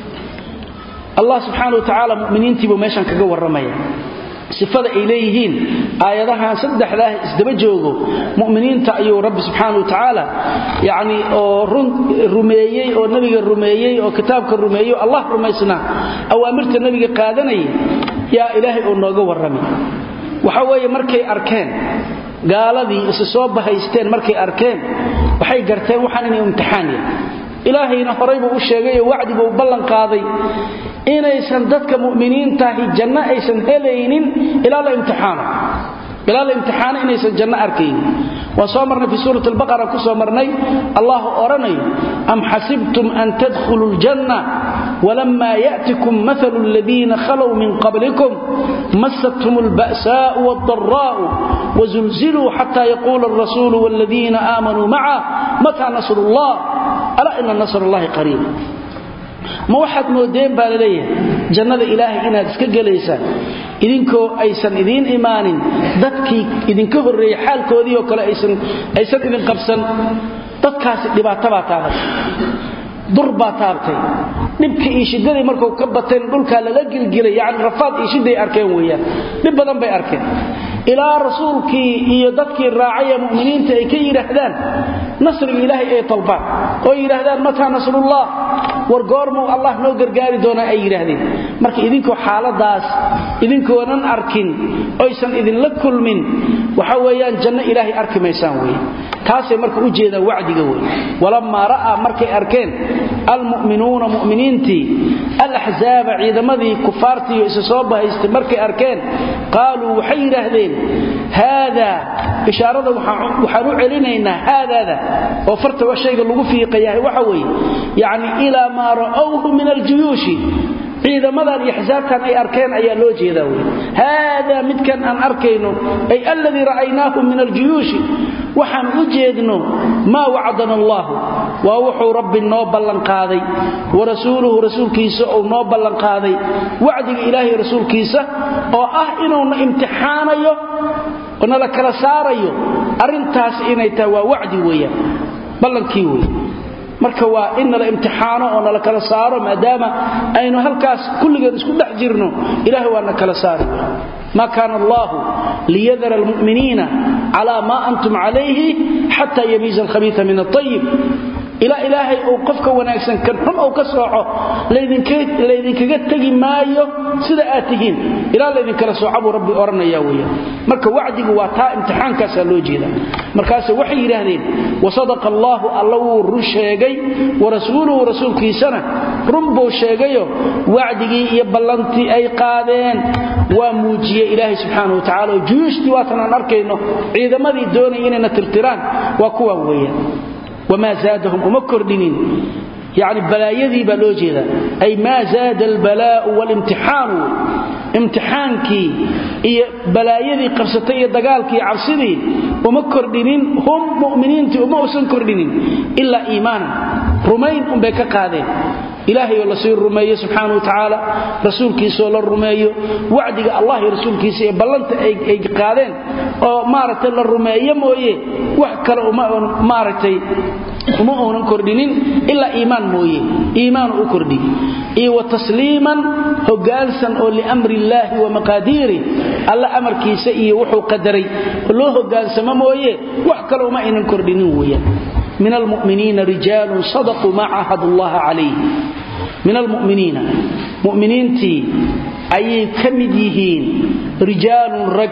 allah subxaana wa tacaala muminiintiibuu meeshan kaga warramaya sifada ay leeyihiin aayadahan saddexdaah isdaba joogo mu'miniinta ayuu rabbi subxaana wa tacaala yacni oo rumeeyey oo nebiga rumeeyey oo kitaabka rumeeyey oo allah rumaysnaa awaamirta nebiga qaadanayay yaa ilaahay oo nooga warramay waxa weeye markay arkeen gaaladii isa soo bahaysteen markay arkeen waxay garteen waxaan inay imtixaan yahay ilaahayna horay buu u sheegay oo wacdi buu ballan qaaday inaysan dadka mu'miniintaahi janno aysan helaynin ilaa la imtixaano ilaa la imtixaano inaysan janno arkaynin waan soo marnay fi suurat albaqara ku soo marnay allah odhanayo am xasibtum an tadkhuluu ljanna ولما يأتكم مثل الذين خلوا من قبلكم مستهم البأساء والضراء وزلزلوا حتى يقول الرسول والذين آمنوا معه متى نصر الله ألا إن نصر الله قريب ma waxaad moodeen baa laleeyahay jannada ilaahay inaad iska gelaysaan idinkoo aysan idiin imaanin dadkii idinka horreeyey xaalkoodii oo kale aysan idin qabsan dadkaasi dhibaatabaa taabatay dur baa taabtay dhibkii iyo shiddadii markuu ka bateen dhulkaa lala gilgilay yacni rafaad iyo shidday arkeen weeyaan dhib badan bay arkeen ilaa rasuulkii iyo dadkii raacay ee mu'miniinta ay ka yidhaahdaan nasriga ilaahay ay talbaan oo yidhaahdaan mataa nasrullah war goormuu allah noo gargaari doonaa ay yidhaahdeen marka idinkoo xaaladaas idinkoonan arkin oysan idinla kulmin waxa weeyaan janno ilaahay arki maysaan weeye taasay marka u jeedaan wacdiga wey walammaa ra'aa markay arkeen almu'minuuna mu'miniintii alaxzaaba ciidamadii kufaartiiyo isa soo bahaystay markay arkeen qaaluu waxay yidhaahdeen haadaa ishaarada waxaan u celinaynaa haadaada oo farta waa shayga lagu fiiqayahay waxa weeye yacni ilaa maa ra'awhu min aljuyuushi ciidamadan iyo xisaabtan ay arkeen ayaa loo jeedaa wey haadaa midkan aan arkayno ay alladii ra'aynaahu min aljuyuushi waxaan u jeedno maa wacdana allaahu waa wuxuu rabbi noo ballanqaaday wa rasuuluhu rasuulkiisa uu noo ballanqaaday wacdiga ilaahay rasuulkiisa oo ah inuuna imtixaanayo oo nala kala saarayo arrintaas inay tahay waa wacdi weeyaan ballankii wey marka waa in nala imtixaano oo nala kala saaro maadaama aynu halkaas kulligeen isku dhex jirno ilahay waa na kala saari ma kaana allahu liyadara almu'miniina calaa maa antum calayhi xata yamiiza alkhabiia min aayib ilaa ilaahay uu qofka wanaagsan kan xun uu ka sooco laydinkaga tegi maayo sida aad tihiin ilaa laydinkala sooca buu rabbi odhanaya weya marka wacdigu waa taa imtixaankaasaa loo jeeda markaase waxay yidhaahdeen wasadaqa allaahu alla wuu run sheegay warasuuluhu rasuulkiisana run buu sheegayo wacdigii iyo ballantii ay qaadeen waa muujiye ilaahay subxaana wa tacala oo juyuushtii waatan aan arkayno ciidamadii doonaya inayna tirtiraan waa kuwaan weeyaan wamaa zaadahum uma kordhinin yani balaayadii baa loo jeeda ay maa zaada albalaa'u walimtixaanu imtixaankii iyo balaayadii qabsatay iyo dagaalkii cabsidii uma kordhinin hum mu'miniintii uma usan kordhinin ilaa iimaanan rumayn unbay ka qaadeen ilaahay oo lasii rumeeyo subxaana wa tacaala rasuulkiisaoo la rumeeyo wacdiga allah iyo rasuulkiisa ee ballanta ay qaadeen oo maaragtay la rumeeyo mooye wax kale maaragtay uma uunan kordhinin ilaa iimaan mooye iimaanu u kordhi iyo wa tasliiman hoggaansan oo liamri illaahi wa maqaadiiri alla amarkiisa iyo wuxuu qadaray loo hoggaansamo mooye wax kale uma aynan kordhinin weeyaan min almuminiina rijaalun sadaquu maa caahadu allaha calayh min almuminiina muminiintii ayay ka mid yihiin rijaalun rag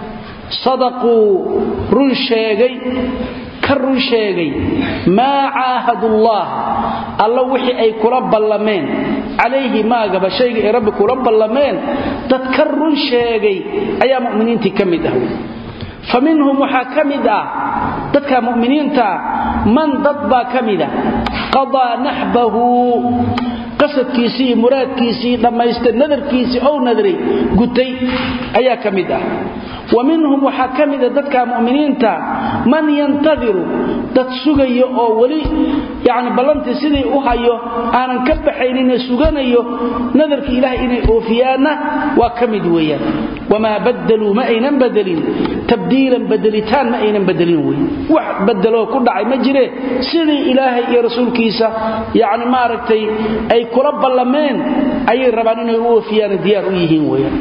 sadaquu run sheegay ka run sheegay maa caahadullah alla wixii ay kula ballameen calayhi maagaba shayga ay rabbi kula ballameen dad ka run sheegay ayaa muminiintii ka mid ah fa minhum waxaa ka mid ah dadka muminiinta man dad baa ka mida qadaa naxbahu qasadkiisii iyo muraadkiisii dhammaysta nadarkiisii ou nadray gutay ayaa ka mid ah wa minhum waxaa ka mida dadka mu'miniinta man yantadiru dad sugayo oo weli yani ballantii sidii u hayo aanan ka baxaynine suganayo nadarka ilaah inay oofiyaanna waa ka mid weeyaan wamaa badaluu ma aynan badelin tabdiilan badelitaan ma aynan badelin wey wax badeloo ku dhacay ma jire sidii ilaahay iyo rasuulkiisa yani maaragtay ay kula ballameen ayay rabaan inay u oofiyaan diyaar u yihiin weyaan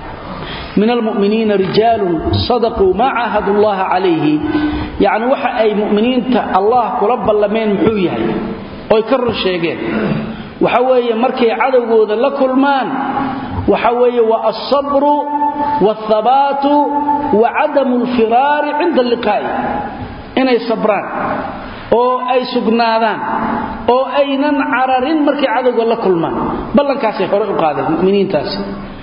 min almuminiina rijaalun sadaquu maa caahadu llaha calayhi yacni waxa ay mu'miniinta allah kula ballameen muxuu yahay oy ka run sheegeen waxa weeye markay cadowgooda la kulmaan waxa weeye waa alsabru waalthabaatu wa cadamu alfiraari cinda alliqaa'i inay sabraan oo ay sugnaadaan oo aynan cararin markay cadowga la kulmaan ballankaasay hore u qaadeen muminiintaasi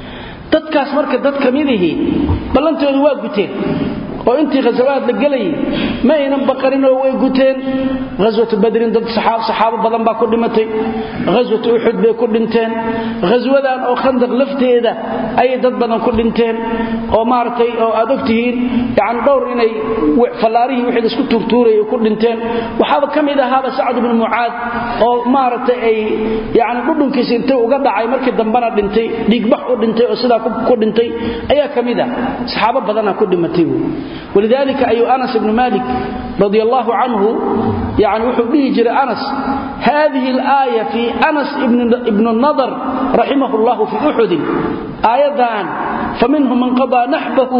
dadkaas marka dad ka midihii ballantoodu waa guteen oo intii khasawaad la gelayay ma aynan baqarinoo way guteen ghaswatu badrin dad saxaabo badan baa ku dhimatay ghaswatu uxud bay ku dhinteen ghaswadan oo khandaq lafteeda ayay dad badan ku dhinteen oo maaragtay oo aad ogtihiin yani dhowr inay fallaarihii wixii laisku tuurtuurayay ku dhinteen waxaaba ka mid ahaaba sacd ibnu mucaad oo maaragtay ay yani dhudhunkiisa intay uga dhacay markii dambana dhintay dhiigbax u dhintay oo sidaa ku dhintay ayaa ka mid ah saxaabo badana ku dhimatay ولذلك أي أنس بن مالك رضي الله عنه يعني وحبه جرى أنس هذه الآية في أنس ابن, ابن النضر رحمه الله في أحد آيضان فمنهم من قضى نحبه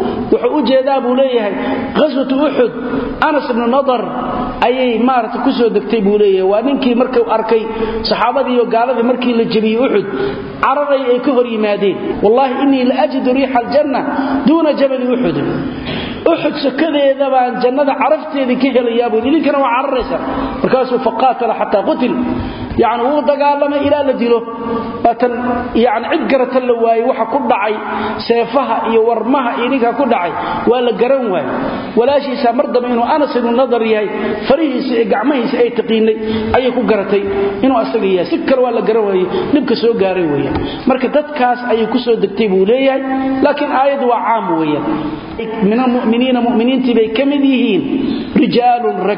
وحوجداب ليه غزوة أحد أنس بن النضر ayay maarata ku soo degtay buu leeyahay waa ninkii markuu arkay saxaabadii iyo gaaladii markii la jabiyey uxud cararay ay ka hor yimaadeen wallahi innii la ajidu riixa aljanna duuna jabali uxud uxud sokadeeda baan jannada carafteedii ka helayaa buu idinkana waa cararaysa markaasuu faqaatala xataa qutil yani wuu dagaalamay ilaa la dilo baatan yani cid garatan la waayey waxa ku dhacay seefaha iyo warmaha iyo ninkaa ku dhacay waa la garan waayey walaashiisaa mar dambe inuu anas ibnu nadar yahay farihiisa iyo gacmahiisa ay taqiinay ayay ku garatay inuu asaga yahay si kale waa la garan waayey dhibka soo gaaray weeyaan marka dadkaas ayay ku soo degtay buu leeyahay laakiin aayaddu waa caam weeyaan min almu'miniina mu'miniintii bay ka mid yihiin rijaalun rag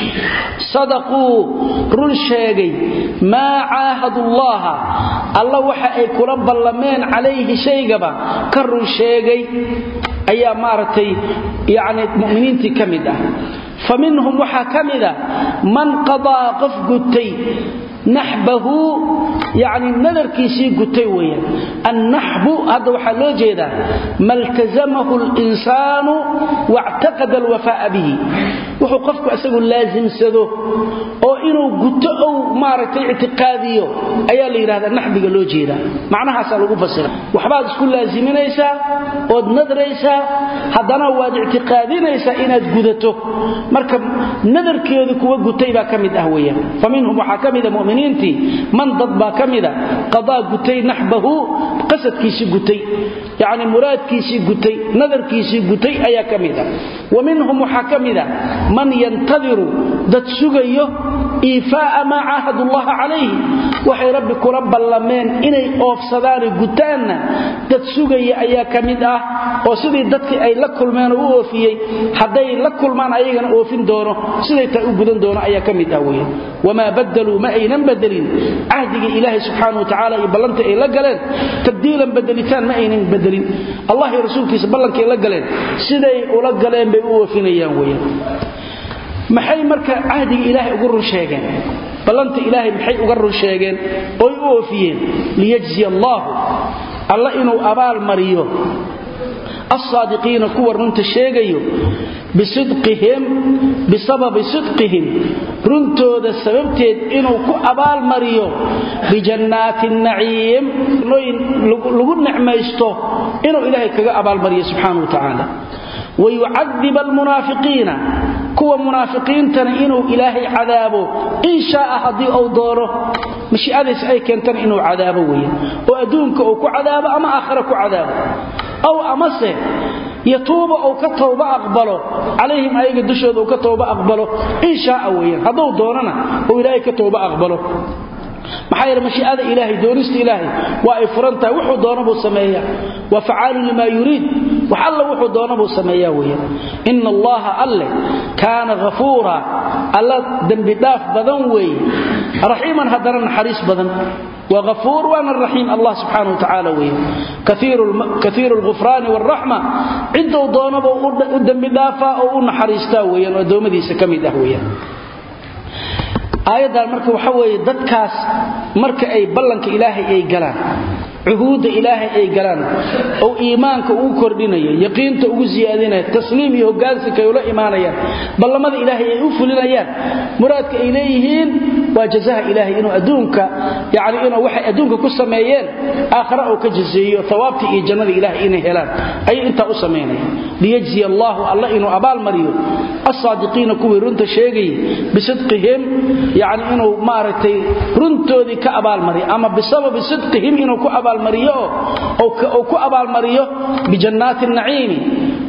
sadaquu run sheegay maa caahadu llaha alla waxa ay kula ballameen calayhi shaygaba ka run sheegay ayaa maaragtay yani mu'miniintii ka mid ah fa minhum waxaa ka mida man qadaa qof gutay naxbahu yani nadarkiisii gutay weeyaan annaxbu hadda waxaa loo jeedaa maltazamahu linsaanu wactaqada alwafaa'a bihi wuxuu qofku isagu laasimsado oo inuu guto ou maaragtay ictiqaadiyo ayaa la yidhahdaa naxbiga loo jeedaa macnahaasaa lagu fasira waxbaad isku laasiminaysaa ood nadraysaa haddana waad ictiqaadinaysaa inaad gudato marka nadarkeedu kuwa gutay baa ka mid ah weeyaan fa minhum waxaa ka mida muminiintii man dad baa ka mida qadaa gutay naxbahu qasadkiisii gutay yacni muraadkiisii gutay nadarkiisii gutay ayaa ka mid ah wa minhum waxaa ka mida man yantadiru dad sugayo iifaa'a maa caahadu llaha calayhi waxay rabbi kula ballameen inay oofsadaane gutaanna dad sugaya ayaa ka mid ah oo sidii dadkii ay la kulmeen oo u oofiyey hadday la kulmaan ayagana oofin doono siday taa u gudan doono ayaa ka mid ah weyan wamaa badaluu ma aynan bedelin cahdigii ilaahay subxaana watacaala iyo ballanta ay la galeen tabdiilan bedelitaan ma aynan bedelin allah iyo rasuulkiisa ballankay la galeen siday ula galeen bay u oofinayaan weyan maxay marka cahdiga ilaahay ugu run sheegeen ballanta ilaahay maxay uga run sheegeen oy u oofiyeen liyajziya allaahu alla inuu abaal mariyo alsaadiqiina kuwa runta sheegayo bisidqihim bisababi sidqihim runtooda sababteed inuu ku abaalmariyo bijannaati naciim nooyin lagu nicmaysto inuu ilaahay kaga abaalmariyo subxaana wa tacaala wayucadib almunaafiqiina kuwa munaafiqiintana inuu ilaahay cadaabo in shaaa haddii uu doono mashiicadiisa ay keentana inuu cadaabo weeye oo adduunka uu ku cadaabo ama aakhira ku cadaabo aw amase yatuuba uu ka towba aqbalo calayhim ayaga dushooda uu ka towba aqbalo in shaaa weeyaan hadduu doonana uu ilaahay ka towba aqbalo maxaa yeele mashiicada ilaahay doonista ilaahay waa ay furan tahay wuxuu doona buu sameeyaa waa facaalu limaa yuriid wax alla wuxuu doona buu sameeyaa weeyaan ina allaha alle kaana ghafuura alla dembi dhaaf badan weeye raxiiman haddana naxariis badan waa ghafuur waana raxiim allah subxaana wa tacaala weeye kaiiru lghufraani waalraxma ciddou doonaba u dembi dhaafaa oo u naxariistaa weeyaan oo addoommadiisa ka mid ah weeyaan aayaddan marka waxa weeye dadkaas marka ay ballanka ilaahay ay galaan cuhuudda ilaahay ay galaan oo iimaanka ugu kordhinayo yaqiinta ugu siyaadinayo tasliim iyo hoggaansanka ay ula imaanayaan ballamada ilaahay ay u fulinayaan muraadka ay leeyihiin waa jazaha ilaahay inuu adduunka yacni inuu waxay adduunka ku sameeyeen aakhare uu ka jazeeyo thawaabtii iyo jannada ilaahay inay helaan ayay intaa u samaynayaan liyajziya allaahu alla inuu abaalmariyo alsaadiqiina kuwii runta sheegayay bisidqihim yacni inuu maaragtay runtoodii ka abaalmariyo ama bisababi sidqihim inuu ku abaal oo ku abaalmariyo bijannaati naciimi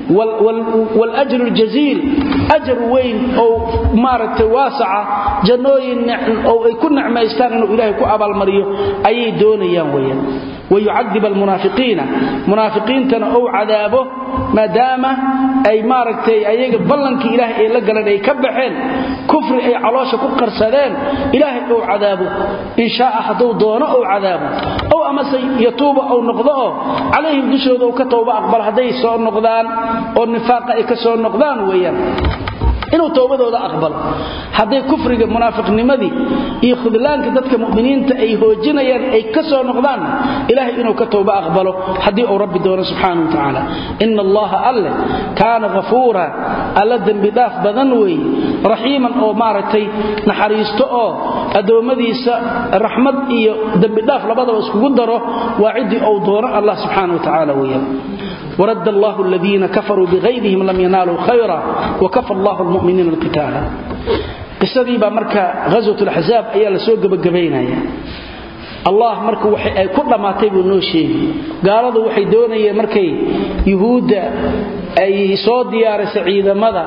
wاljr اljaziil ajar weyn oo maaragtay waasaca jannooyin oo ay ku necmaystaan inuu ilaahay ku abaalmariyo ayay doonayaan weyaan wayucadib almunaafiqiina munaafiqiintana ou cadaabo maadaama ay maaragtay ayaga ballankii ilaahay ay la galeen ay ka baxeen kufri ay caloosha ku qarsadeen ilaahay ou cadaabo in shaaa hadduu doono ou cadaabo ow amase yatuuba ou noqdo oo calayhim dushooda uu ka towba aqbal hadday soo noqdaan oo nifaaqa ay ka soo noqdaan weeyaan inuu towbadooda aqbalo hadday kufriga munaafiqnimadii iyo khudlaanka dadka mu'miniinta ay hoojinayaan ay ka soo noqdaan ilaahay inuu ka towba aqbalo haddii uu rabbi doono subxaana wa tacaala ina allaha alle kaana ghafuura alla dembidhaaf badan weeye raxiiman oo maaragtay naxariisto oo addoommadiisa raxmad iyo dembidhaaf labadaba iskugu daro waa ciddii uu doono allah subxaana wa tacaala weeyaan ورد الله الذين كفروا بغيرهم لم ينالوا خيرا وكفى الله المؤمنين القتال قصدي با marka غزوه الاحزاب ayaa la soo gabagabeynaya Allah marka waxay ay ku dhamaatay buu noo sheegay gaaladu waxay doonayeen markay yuhuuda ay soo diyaarisay ciidamada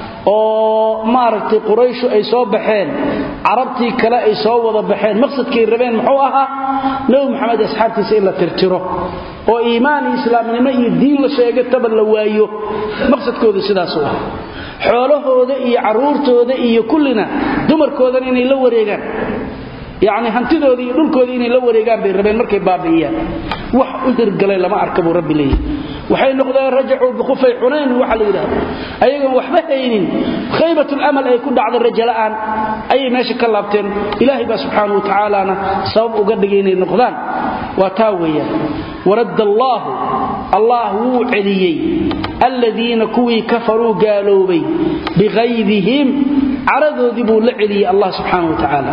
oo maaragtay quraysh ay soo baxeen carabtii kale ay soo wada baxeen maqsadkay rabeen muxuu ahaa nabi maxamed asxaabtiisa in la tirtiro oo iimaan iyo islaamnimo iyo diin la sheega taba la waayo maqsadkooda sidaas u ah xoolahooda iyo caruurtooda iyo kullina dumarkoodana inay la wareegaan yacni hantidoodii iyo dhulkoodii inay la wareegaan bay rabeen markay baabi'iyaan wax u hirgalay lama arka buu rabbi leeyahy waxay noqdeen rajacuu bikhufay xunayn waxa la yidhaahdo ayagoon waxba haynin khaybatulamal ay ku dhacday rajala'aan ayay meesha ka laabteen ilaahay baa subxaana wa tacaalana sabab uga dhigay inay noqdaan waa taa weeyaan waradda allaahu allah wuu celiyey aladiina kuwii kafaruu gaaloobay biqaydihim caradoodii buu la celiyey allah subxaana wa tacaala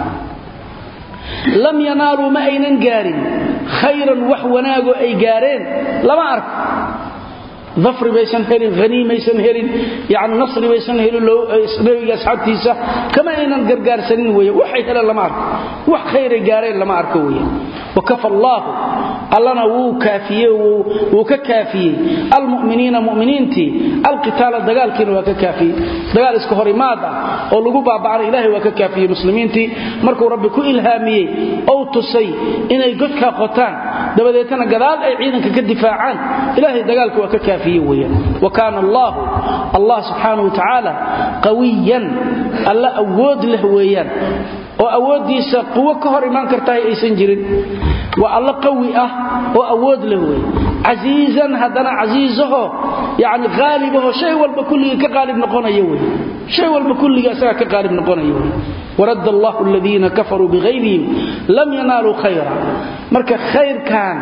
lam yanaaluu ma aynan gaarin khayran wax wanaagoo ay gaareen lama arko dafri baysan helin haniimaysan helin yani nasri baysan helin nabiga asxaabtiisa kama aynan gargaarsanin wey waxay heleen lama arko wax khayray gaareen lama arko wey wakafa allaahu allana wuu kaafiyey wuu ka kaafiyey almuminiina muminiintii alqitaala dagaalkiina waa ka kaafiyey dagaal iska hor imaad ah oo lagu baabacana ilahay waa ka kaafiyey muslimiintii markuu rabbi ku ilhaamiyey ou tusay inay godkaa qotaan dabadeetana gadaal ay ciidanka ka difaacaan ilahay dagaalka waa ka kaafiye weyaan wa kaana allaahu allah subxaanau wa tacaala qawiyan alla awood leh weeyaan oo awooddiisa quwo ka hor imaan kartahay aysan jirin waa alla qawi ah oo awood leh wey casiizan haddana casiizaho yani qaalibaho shay walba kulligii ka qaalib noqonaya wey shay walba kulligii asagaa ka qaalib noqonaya wey waradd allahu aladiina kafaruu bihayrihim lam yanaaluu khayra marka khayrkan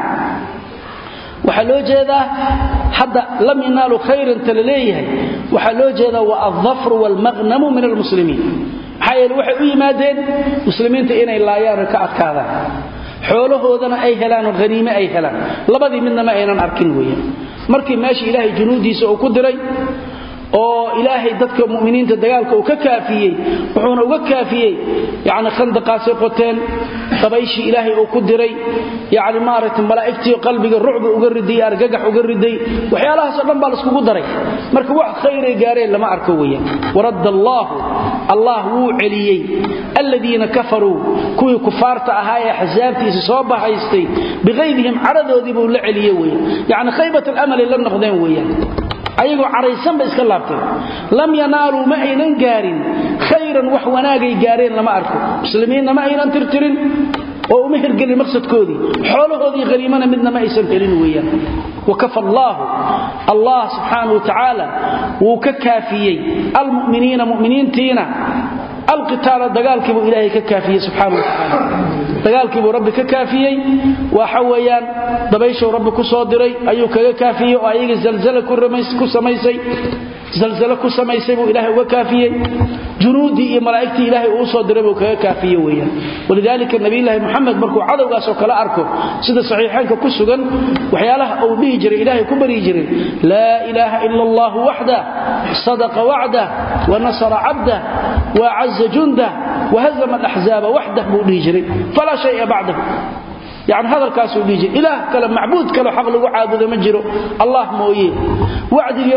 waxaa loo jeedaa hadda lam yanaaluu khayranta la leeyahay waxaa loo jeedaa waa aldafru waalmaqnamu min almuslimiin maxaa yeele waxay u yimaadeen muslimiinta inay laayaano ka adkaadaan xoolahoodana ay helaan oo haniime ay helaan labadii midna ma aynan arkin weeyaan markii meesha ilaahay junuudiisa uu ku diray oo ilaahay dadka muminiinta dagaalka uu ka kaafiyey wuxuuna uga kaafiyey yani khandaqaasay qoteen dabayshii ilaahay uu ku diray yani maaragtay malaa'igtii qalbiga rucba uga riday argagax uga riday waxyaalahaasoo dhan baa laiskugu daray marka wax khayray gaareen lama arko weyaan waradda allaahu allah wuu celiyey aladiina kafaruu kuwii kufaarta ahaa ee axsaabtiisa soo bahaystay biqaydihim caradoodii buu la celiye weyan yacni khaybat alamali la noqdeen weeyaan ayagoo caraysan ba iska laabteen lam yanaaluu ma aynan gaarin khayran wax wanaagay gaareen lama arko muslimiinna ma aynan tirtirin oo uma hirgelin maqsadkoodii xoolahoodii haniimana midna ma aysan helin weeyaan wakafa allaahu allah subxaanau wa tacaala wuu ka kaafiyey almuminiina muminiintiina alqitaala dagaalkiibuu ilaahay ka kaafiyey subxaana wa tacaala dagaalkiibuu rabbi ka kaafiyey waxa weeyaan dabayshuu rabbi ku soo diray ayuu kaga kaafiyey oo ayaga zalzala ku samaysay zalzalo ku samaysay buu ilaahay uga kaafiyey junuuddii iyo malaa'igtii ilaahay uu soo diray buu kaga kaafiye weeyaan walidaalika nabiyulaahi moxamed markuu cadowgaasoo kale arko sida saxiixaynka ku sugan waxyaalaha uu dhihi jiray ilaahay ku baryi jiray laa ilaaha ila allahu waxda sadaqa wacdah wa nasara cabdah wa acaza jundah wahazama alaxzaaba waxdah buu dhihi jiray falaa shaya bacdahu yani hadalkaasuu dhihi jira ilaah kale macbuud kale xaq lagu caabudo ma jiro allah mooye wacdigii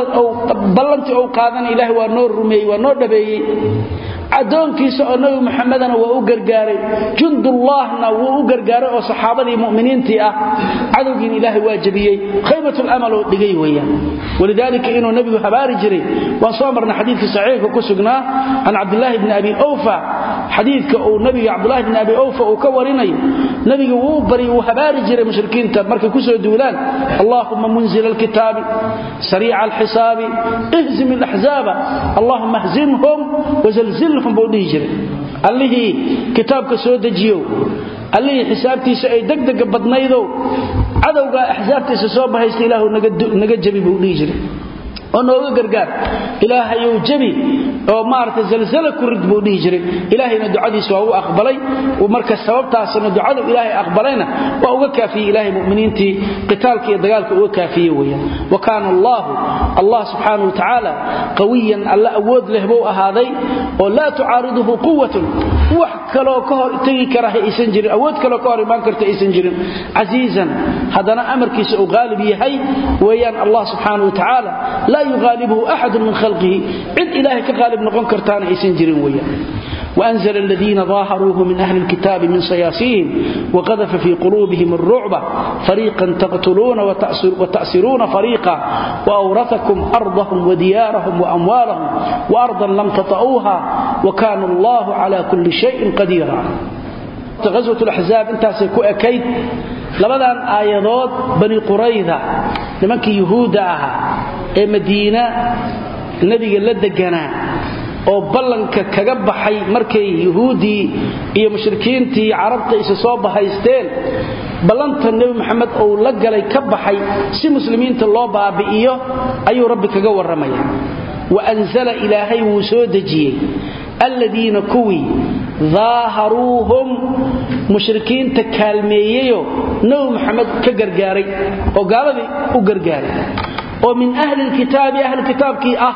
ballantii ou qaadana ilahay waa noo rumeeyey waa noo dhabeeyey addoonkiisa oo nabi muxamedana waa u gargaaray jundullaahna wuu u gargaaray oo saxaabadii muminiintii ah cadowgiina ilaahay waa jabiyey khaybatulamal oo dhigay weeyaan walidaalika inuu nebigu habaari jiray waan soo marnay xadiidkii saxiixka ku sugnaa can cabdilaahi bni abi awfa xadiidka uu nabiga cabdulahi bni abi awfa uu ka warinayo nebigu wuu bari wuu habaari jiray mushrikiinta markay ku soo duulaan allahuma munzila alkitaabi sariica alxisaabi ihzim alaxzaaba allahuma hzimhum wazalzilhum buu dhihi jiray allihii kitaabka soo dejiyow allihii xisaabtiisa ay degdega badnaydow cadowgaa axsaabtiisa soo bahaysta ilaahu naga jabi buu dhihi jiray oo nooga gargaar ilaahayow jabi oo maarata zalzala ku rid buu dhihi jiray ilaahayna ducadiisa waa u aqbalay marka sababtaasna ducadu ilaahay aqbalayna waa uga kaafiyey ilaahay muminiintii qitaalka iyo dagaalka uga kaafiye weyaan wa kaana allaahu allah subxaana wa tacaala qawiyan alla awood leh buu ahaaday oo laa tucaariduhu quwatun wax kaloo ka hor tegi kara aysan jirin awood kaloo ka hor imaan karta aysan jirin casiizan haddana amarkiisa uu qaalib yahay weeyaan allah subxaana wa tacaala laa yuqaalibhu axadu min khalqihi cid ilaahay ka qaalib noqon kartaana aysan jirin weyaan وأنزل الذين ظاهروه من أهل الكتاب من صياصيهم وقذف في قلوبهم الرعب فريقا تقتلون وتأسرون فريقا وأورثكم أرضهم وديارهم وأموالهم وأرضا لم تطئوها وكان الله على كل شيء قديرا غزوة الأحزاب انتاسي كو أكيد لبدان آيادات بني قريظة لمنك يهودا أها ee madiina nabiga la deganaa oo ballanka kaga baxay markay yuhuuddii iyo mushrikiintii carabta isa soo bahaysteen ballanta nebi maxamed uu la galay ka baxay si muslimiinta loo baabi'iyo ayuu rabbi kaga warramaya wa anzala ilaahay wuu soo dejiyey alladiina kuwii daaharuuhum mushrikiinta kaalmeeyeyo nebi maxamed ka gargaaray oo gaaladii u gargaaray oo min ahli lkitaabi ahli kitaabkii ah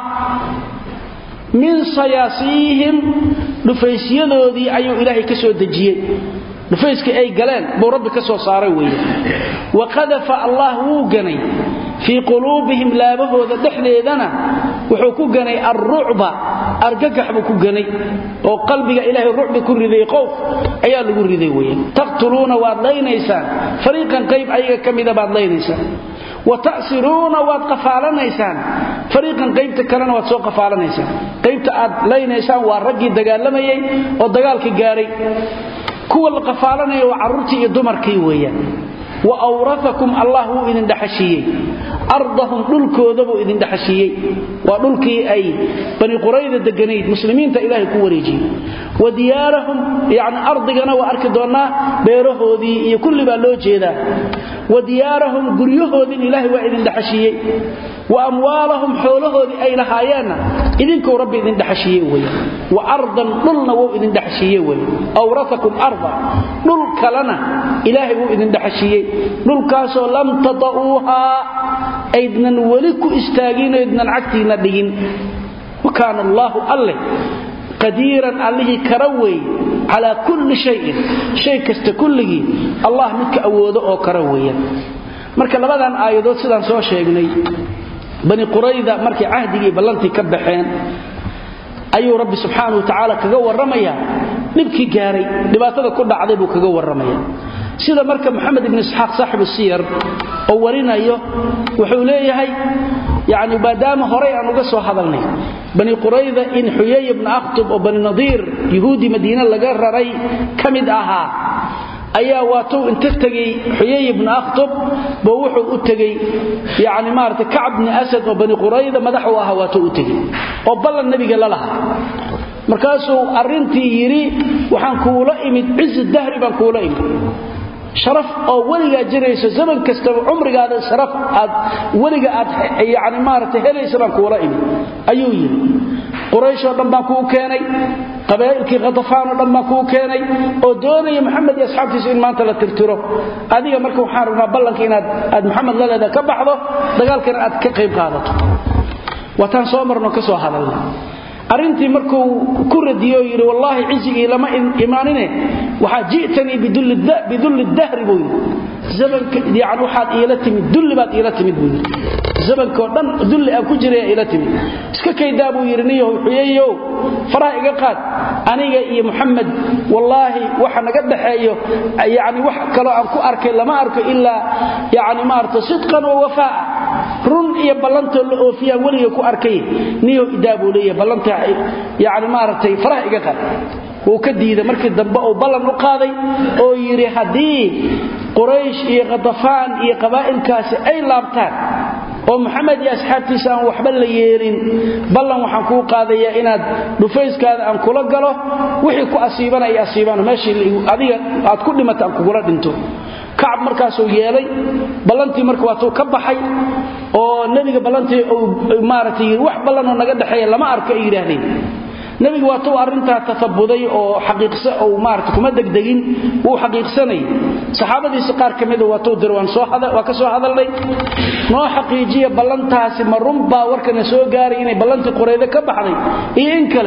min sayaasiihim dhufaysyadoodii ayuu ilaahay ka soo dejiyey dhufayskii ay galeen buu rabbi ka soo saaray weeye wa qadafa allah wuu ganay fii quluubihim laabahooda dhexdeedana wuxuu ku ganay alrucba argagax buu ku ganay oo qalbiga ilaahay rucbi ku riday qowf ayaa lagu riday weeye taqtuluuna waad laynaysaan fariiqan qayb ayaga ka mida baad laynaysaan watasiruuna waad qafaalanaysaan fariiqan qaybta kalena waad soo qafaalanaysaan qaybta aad laynaysaan waa raggii dagaalamayay oo dagaalka gaaray kuwa la qafaalanaya waa carruurtii iyo dumarkii weeyaan wa awraakum allah wuu idin dhaxashiiyey ardahum dhulkooda buu idin dhaxashiiyey waa dhulkii ay bani qurayda deganayd muslimiinta ilaahay ku wareejiyey wa diyaarahum yani ardigana waa arki doonnaa beerahoodii iyo kulli baa loo jeedaa wa diyaarahum guryahoodin ilaahay waa idin dhaxashiiyey wa amwaalahum xoolahoodii ay lahaayeenna idinkuu rabbi idin dhaxashiiye wey wa ardan dhulna wuu idin dhaxashiiye wey awraakum arda dhul kalena ilaahay wuu idin dhaxashiiyey dhulkaasoo lam tata'uuhaa aydnan weli ku istaagin aydnan cagtiinna dhigin wa kaana allaahu alleh qadiiran allihii kara wey calaa kulli shayin shay kasta kulligii allah midka awoodo oo kara weeyaan marka labadan aayadood sidaan soo sheegnay bani qurayda markay cahdigii ballantii ka baxeen ayuu rabbi subxaanahu watacaala kaga warramayaa dhibkii gaaray dhibaatada ku dhacday buu kaga warramaya sida marka maxamed ibn isxaaq saaxibu siyar oo warinayo wuxuu leeyahay yani maadaama horay aan uga soo hadalnay bani qurayda in xuyay ibna akhtub oo bani nadiir yuhuudi madiine laga raray ka mid ahaa ayaa waatuu inta tegey xuyay ibna akhtub boo wuxuu u tegey yani maarata kacb bni asad oo bani qurayda madax u ahaa waatuu u tegey oo ballan nebiga la lahaa markaasuu arrintii yidhi waxaan kuula imid cizi dahri baan kuula imid sharaf oo weligaa jirayso zaman kastaba cumrigaada sharaf aad weliga aad yani maarata helaysa baan kuula imid ayuu yidhi qurayshoo dhan baan kuu keenay qabaa'ilkii khatafaanoo dhan baan kuu keenay oo doonaya maxamed iyo asxaabtiisu in maanta la tirtiro adiga marka waxaan rabnaa ballanka inaad aad maxamed la leeda ka baxdo dagaalkana aad ka qayb qaadato waataan soo marno ka soo hadalna arrintii markuu ku radiyo yidhi wallaahi cizigii lama imaanine waxaa ji'tanii bidulli dahri buu yidhi yani waxaad iila timid dulli baad iila timid buu yidhi zamankoo dhan dulli aan ku jiraya iila timid iska kaydaa buu yidhi niyahow xuyeeyow faraha iga qaad aniga iyo muxamed wallaahi waxa naga dhaxeeyo yani wax kaloo aan ku arkay lama arko ilaa yani maarata sidqan wa wafaa'a run iyo ballantoo la oofiyaan weliga ku arkay niyow idaa buu leeyahay ballanta yani maaragtay faraha iga qaad wuu ka diiday markii dambe uu ballan u qaaday oo yidhi haddii quraysh iyo khadafaan iyo qabaa'ilkaasi ay laabtaan oo maxamed iyo asxaabtiisa aan waxba la yeelin ballan waxaan kuu qaadayaa inaad dhufayskaada aan kula galo wixii ku asiibana ay asiibaan meeshii adiga aad ku dhimata aan kugula dhinto kacab markaasuu yeelay ballantii marka waatuu ka baxay oo nebiga ballantii uu maaragtay wax ballanoo naga dhexeeya lama arko ay yidhaahdeen nebigu waatuu arrintaa tafabuday oo xaqiiqsa uu maarata kuma degdegin wuu xaqiiqsanayay saxaabadiisa qaar ka mida waatuu diray waan soo waa ka soo hadalnay noo xaqiijiya ballantaasi ma runbaa warkana soo gaaray inay ballantii quraydo ka baxday iyo in kale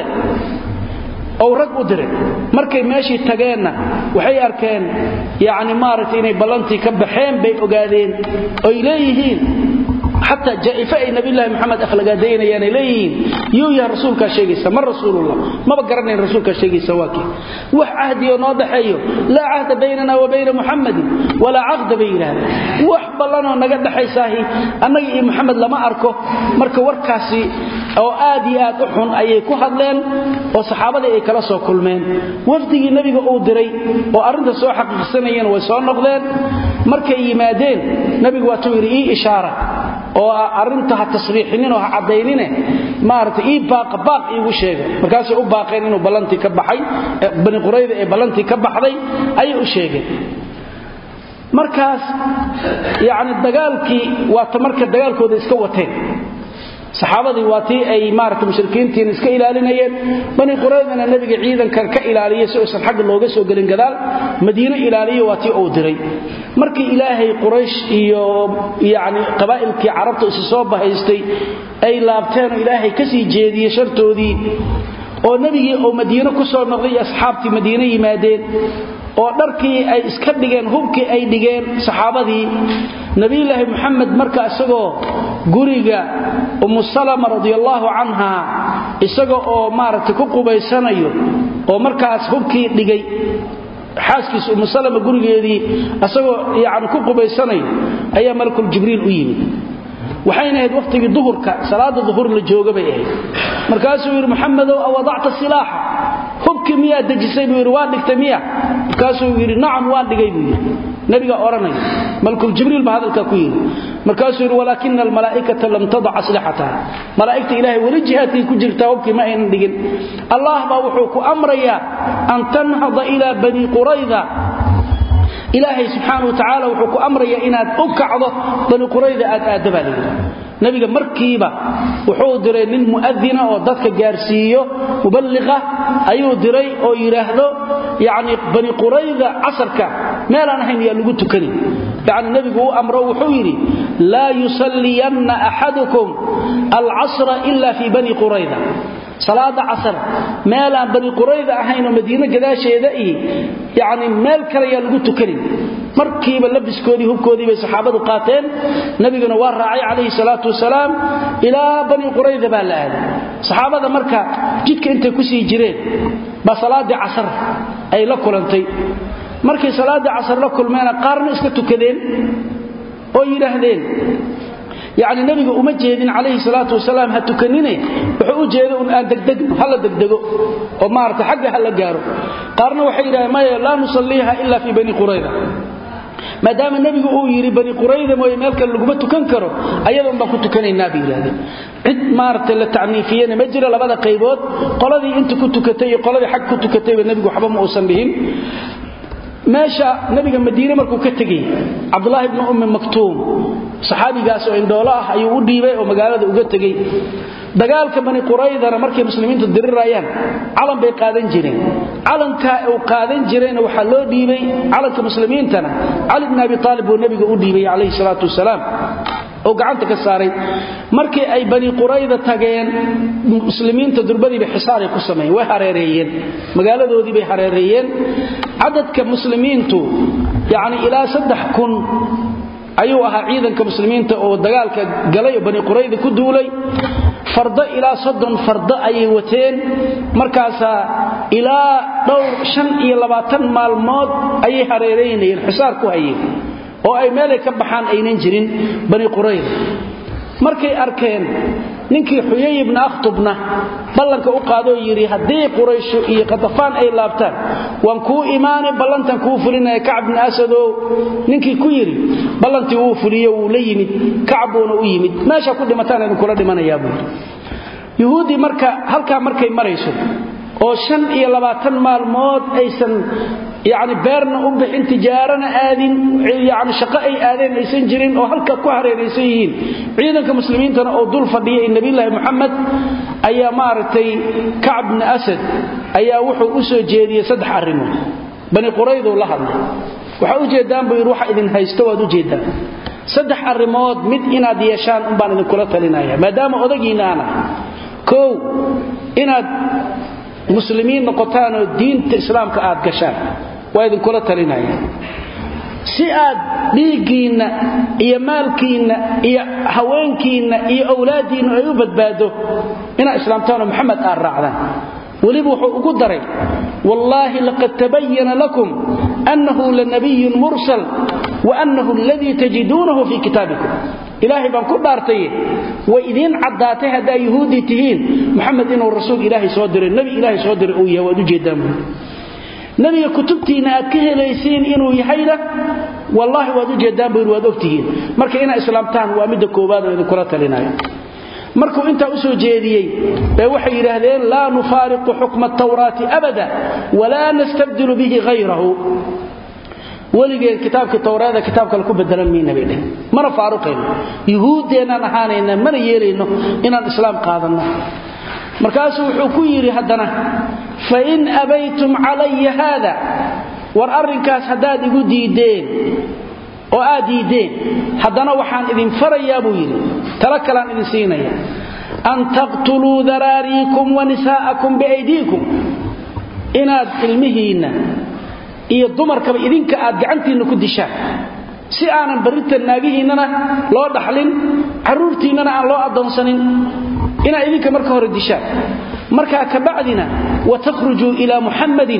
ou rag u diray markay meeshii tageenna waxay arkeen yani maaragtay inay ballantii ka baxeen bay ogaadeen oy leeyihiin xataa jaa'ife ay nabiyulaahi maxamed akhlagaadaynayaan ay leeyihiin yuu yahay rasuulkaa sheegaysa ma rasuulullah maba garanayn rasuulkaa sheegaysa waa kii wax cahdioo noo dhaxeeyo laa cahda baynana wa bayna muxamadin walaa caqda bay yidhaahdeen wax ballanoo naga dhexaysaahi annaga iyo maxamed lama arko marka warkaasi oo aad iyo aad u xun ayay ku hadleen oo saxaabadii ay kala soo kulmeen wafdigii nebiga uu diray oo arrinta soo xaqiiqsanayeen way soo noqdeen markay yimaadeen nebigu waatuu yidhi ii ishaara oo arrinta ha tasriixinin oo ha caddaynine maarata ii baaqa baaq iigu sheega markaasay u baaqeen inuu ballantii ka baxay bani qurayda ee ballantii ka baxday ayay u sheegeen markaas yacni dagaalkii waata marka dagaalkooda iska wateen saxaabadii waa tii ay maarata mushrikiintiina iska ilaalinayeen bani quraydana nebiga ciidankan ka ilaaliyay si uusan xagga looga soo gelin gadaal madiino ilaaliya waa tii uu diray markii ilaahay quraysh iyo yani qabaa'ilkii carabta isu soo bahaystay ay laabteenoo ilaahay ka sii jeediyey shartoodii oo nebigii oo madiino ku soo noqday iyo asxaabtii madiino yimaadeen oo dharkii ay iska dhigeen hubkii ay dhigeen saxaabadii nabiyulaahi muxamed marka isagoo guriga ummu salama radiallaahu canha isaga oo maaragtay ku qubaysanayo oo markaas hubkii dhigay xaaskiisa ummu salama gurigeedii isagoo yani ku qubaysanayo ayaa malakul jibriil u yimid waxayna ahayd wakhtigii duhurka salaada duhur la jooga bay ahayd markaasuu yidhi maxamedow awadacta silaaxa hubkii miyaa dejisay buu yidhi waa dhigtay miya markaasuu yidhi nacam waan dhigay buu yidhi nabigaa odhanaya malkuljibriil baa hadalkaa ku yidhi markaasuu yidhi walaakina almalaa'ikata lam tadac aslixataha malaa'igta ilaahay weli jihaadkay ku jirtaa hubkii ma aynan dhigin allah baa wuxuu ku amrayaa an tanhada ilaa bani qurayda ilaahay subxaana wa tacaala wuxuu ku amrayaa inaad u kacdo bani qurayda aad aadda baa layidhi nabiga markiiba wuxuu diray nin mu'adina oo dadka gaarsiiyo muballiqa ayuu diray oo yidhaahdo yacni bani qurayda casarka meelaan ahayn yaa lagu tukanin yacni nebigu u amro wuxuu yidhi laa yusalliyanna axadukum alcasra ila fii bani qurayda salaada casar meelaan bani qurayda ahayn oo madiino gadaasheeda iyo yacni meel kale yaa lagu tukanin markiiba labiskoodii hubkoodii bay saxaabadu qaateen nabiguna waa raacay calayhi salaatu wasalaam ilaa bani qurayda baa la aaday saxaabada marka jidka intay ku sii jireen baa salaaddii casar ay la kulantay markay salaaddii casar la kulmeena qaarna iska tukadeen oo yidhaahdeen yacni nebiga uma jeedin calayhi salaatu wasalaam ha tukanine wuxuu u jeeda un aan degdegno hala degdego oo maarata xagga ha la gaaro qaarna waxay yidhahdeen maya laa nusalliiha ila fii bani qurayda maadaama nebigu uu yidhi bani qurayda mooye meel kale laguma tukan karo ayadoon baan ku tukanaynaa bay yidhahdeen cid maaragtay la tacniifiyena ma jiro labada qaybood qoladii inta ku tukatay iyo qoladii xag ku tukatayba nebigu waxba ma uusan dhihin meesha nabiga madiine markuu ka tegey cabdulaahi bni ummi maktuum saxaabigaas oo indhoolo ah ayuu u dhiibay oo magaalada uga tegey dagaalka bani quraydana markay muslimiintu dirirayaan calan bay qaadan jireen calankaa uu qaadan jirayna waxaa loo dhiibay calanka muslimiintana cali bni abi aalib buu nebiga u dhiibay calayhi salaatu wasalaam oo gacanta ka saaray markii ay bani qurayda tageen muslimiinta durbadiibay xisaaray ku sameeyeen way hareereeyeen magaaladoodii bay hareereeyeen cadadka muslimiintu yacni ilaa saddex kun ayuu ahaa ciidanka muslimiinta oo dagaalka galay oo bani qurayda ku duulay fardo ilaa soddon fardo ayay wateen markaasaa ilaa dhowr shan iyo labaatan maalmood ayay hareeraynayeen xisaar ku hayeen oo ay meelay ka baxaan aynan jirin bani qurayda markay arkeen ninkii xuyay ibna akhtubna ballanka u qaadoo yidhi haddii qurayshu iyo qatafaan ay laabtaan waan kuu imaani ballantan kuu fulinaya kacb bni asadow ninkii ku yidhi ballantii wuu fuliyo wuu la yimid kacbuuna u yimid meesha ku dhimataan idinkula dhimanayaa buu yidhi yuhuuddii marka halkaa markay marayso oo shan iyo labaatan maalmood aysan yani beerna u bixin tijaarana aadin yani shaqo ay aadeen aysan jirin oo halka ku hareeraysan yihiin ciidanka muslimiintana oo dul fadhiya ee nebilaahi muxamed ayaa maaragtay kacb bni asad ayaa wuxuu u soo jeediyey saddex arrimood bani qurayduu la hadlay waxaa ujeeddaan buu yidhi waxa idin haysto waad ujeeddaan saddex arrimood mid inaad yeeshaan umbaan idinkula talinaya maadaama odagiinna aan ahay kow inaad muslimiin noqotaanoo diinta islaamka aad gashaan waa idinkula talinaya si aad dhiiggiinna iyo maalkiinna iyo haweenkiinna iyo owlaaddiinnu ay u badbaado inaad islaamtaanoo maxamed aad raacdaan weliba wuxuu ugu daray wallaahi laqad tabayana lakum annahu lanabiyun mursal wa annahu aladii tajiduunahu fii kitaabikum ilaahay baan ku dhaartaye way idiin caddaatay haddaa yuhuuddii tihiin maxamed inuu rasuul ilaahay soo diray nebi ilaahay soo diray uu yahay waad ujeeddaan buuri nebiga kutubtiinna aad ka helaysiin inuu yahayna wallaahi waad ujeeddaan buu yidhi waad ogtihiin marka inaad islaamtaan waa midda koowaad oo idinkula talinayo markuu intaa u soo jeediyey ee waxay yidhaahdeen laa nufaariqu xukma atawraati abada walaa nastabdilu bihi hayrahu weligeen kitaabkii towraada kitaab kale ku bedelan mayna bay dheh mana faaruqayno yuhuuddeenaan ahaanayna mana yeelayno inaan islaam qaadanno markaasuu wuxuu ku yidhi haddana fain abaytum calaya haada war arrinkaas haddaad igu diiddeen oo aad diiddeen haddana waxaan idin farayaa buu yidhi tala kalaan idin siinaya an taqtuluu daraariikum wa nisaa'akum biaydiikum inaad ilmihiinna iyo dumarkaba idinka aad gacantiinna ku dishaan si aanan barrinta naagihiinnana loo dhaxlin carruurtiinnana aan loo addoonsanin inaad idinka marka hore dishaan markaa kabacdina watahrujuu ilaa muxammadin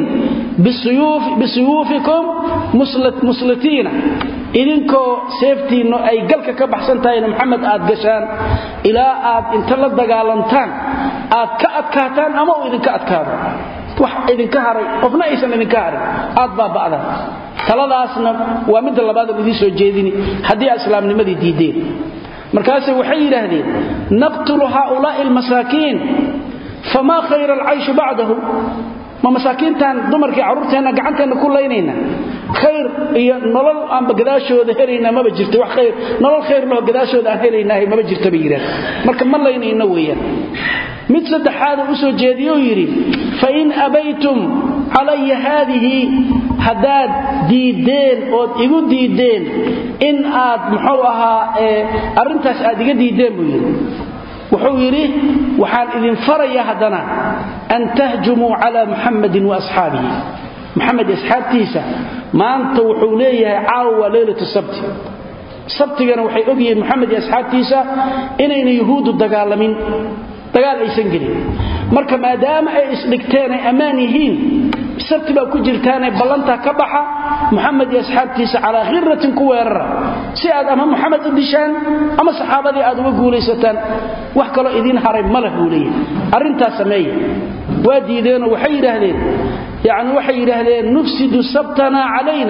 bisuyuufikum muslitiina idinkoo seeftiinnu ay galka ka baxsan tahayna muxamed aad gashaan ilaa aad inta la dagaalantaan aad ka adkaataan ama uu idinka adkaado wax idinka haray qofna aysan idinka harin aad baaba'daan taladaasna waa midda labaadaan idiin soo jeedini haddii aad islaamnimadii diiddeen markaase waxay yidhaahdeen naqtulu haaulaa'i almasaakiin famaa khayra alcayshu bacdahu ma masaakiintaan dumarkii carruurteenna gacanteenna ku laynayna khayr iyo nolol aanba gadaashooda helaynaa maba jirta wax khayr nolol khayr laho gadaashooda aan helaynaahay maba jirta bay yidhahdeen marka ma laynayno weeyaan mid saddexaada u soo jeediyou yidhi fain abaytum calaya haadihi haddaad diiddeen ood igu diiddeen in aad muxuu ahaa arrintaas aad iga diiddeen buu yidhi wuxuu yidhi waxaan idin faraya haddana an tahjumuu cala muxammadin wa asxaabihi maxamed asxaabtiisa maanta wuxuu leeyahay caawa waa leylatu sabti sabtigana waxay ogyihiin maxamed iyo asxaabtiisa inayna yuhuuddu dagaalamin dagaal aysan gelin marka maadaama ay isdhigteen ay ammaan yihiin sabti baa ku jirtaanee ballantaa ka baxa muxamed iyo asxaabtiisa calaa khiratin ku weerara si aad ama muxamed u dishaan ama saxaabadii aad uga guulaysataan wax kaloo idiin haray ma leh buu leeyahy arrintaas sameeya waa diideenoo waxay yidhaahdeen yacni waxay yidhaahdeen nufsidu sabtanaa calayna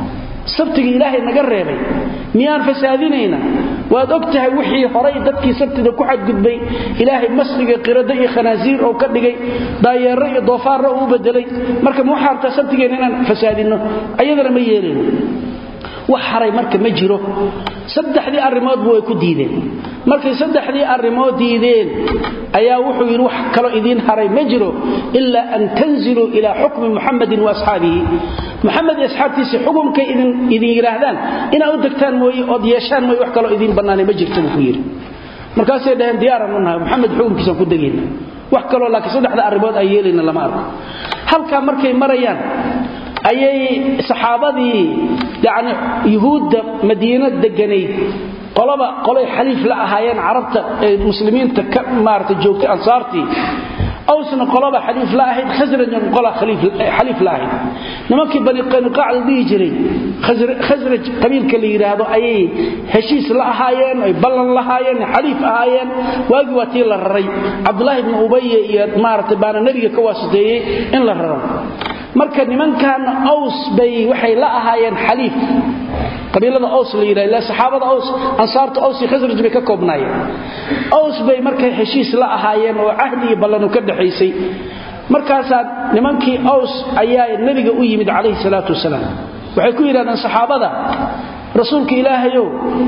sabtiga ilaahay naga reebay miyaan fasaadinayna waad og tahay wixii horay dadkii sabtida ku xadgudbay ilaahay masliga qirado iyo khanaasiir oo ka dhigay daayeero iyo doofaarro uu bedelay marka ma waxaartaa sabtigeenna inaan fasaadinno ayadana ma yeelayno wax haray marka ma jiro saddexdii arrimoodba way ku diideen markay saddexdii arrimood diideen ayaa wuxuu yidhi wax kaloo idiin haray ma jiro ilaa an tanziluu ilaa xukmi muxamadin wa asxaabihi muxamed iyo asxaabtiisa xukumkay idin yidhaahdaan inaad u degtaan mooye ood yeeshaan mooye wax kaloo idiin bannaanay ma jirta buu ku yidhi markaasay dhaheen diyaaran u nahay maxamed xukumkiisaan ku degayna wax kaloo laakiin saddexda arrimood aan yeelayna lama arko halkaa markay marayaan ayay saxaabadii yani yuhuudda madiina deganayd qolaba qolay xaliif la ahaayeen carabta ee muslimiinta ka maarata joogtay ansaartii awsna qolaba xaliif la ahayd khasrajna qola xaliif la ahayd nimankii bani qanuqaac la dhihi jiray khasraj qabiilka la yidhaahdo ayay heshiis la ahaayeen ay ballan lahaayeen xaliif ahaayeen waagii waa tii la raray cabdulaahi ibni ubaye iyo maarata baana nebiga ka waasiteeyey in la raro marka nimankan aws bay waxay la ahaayeen xaliif qabiilada aws la yidhahdo ila saxaabada aws ansaarta aws iyo khasraj bay ka koobnaayeen aws bay markay heshiis la ahaayeen oo cahdi iyo ballanu ka dhaxaysay markaasaa nimankii aws ayaa nebiga u yimid calayhi salaatu wasalaam waxay ku yidhahdeen saxaabada rasuulka ilaahayow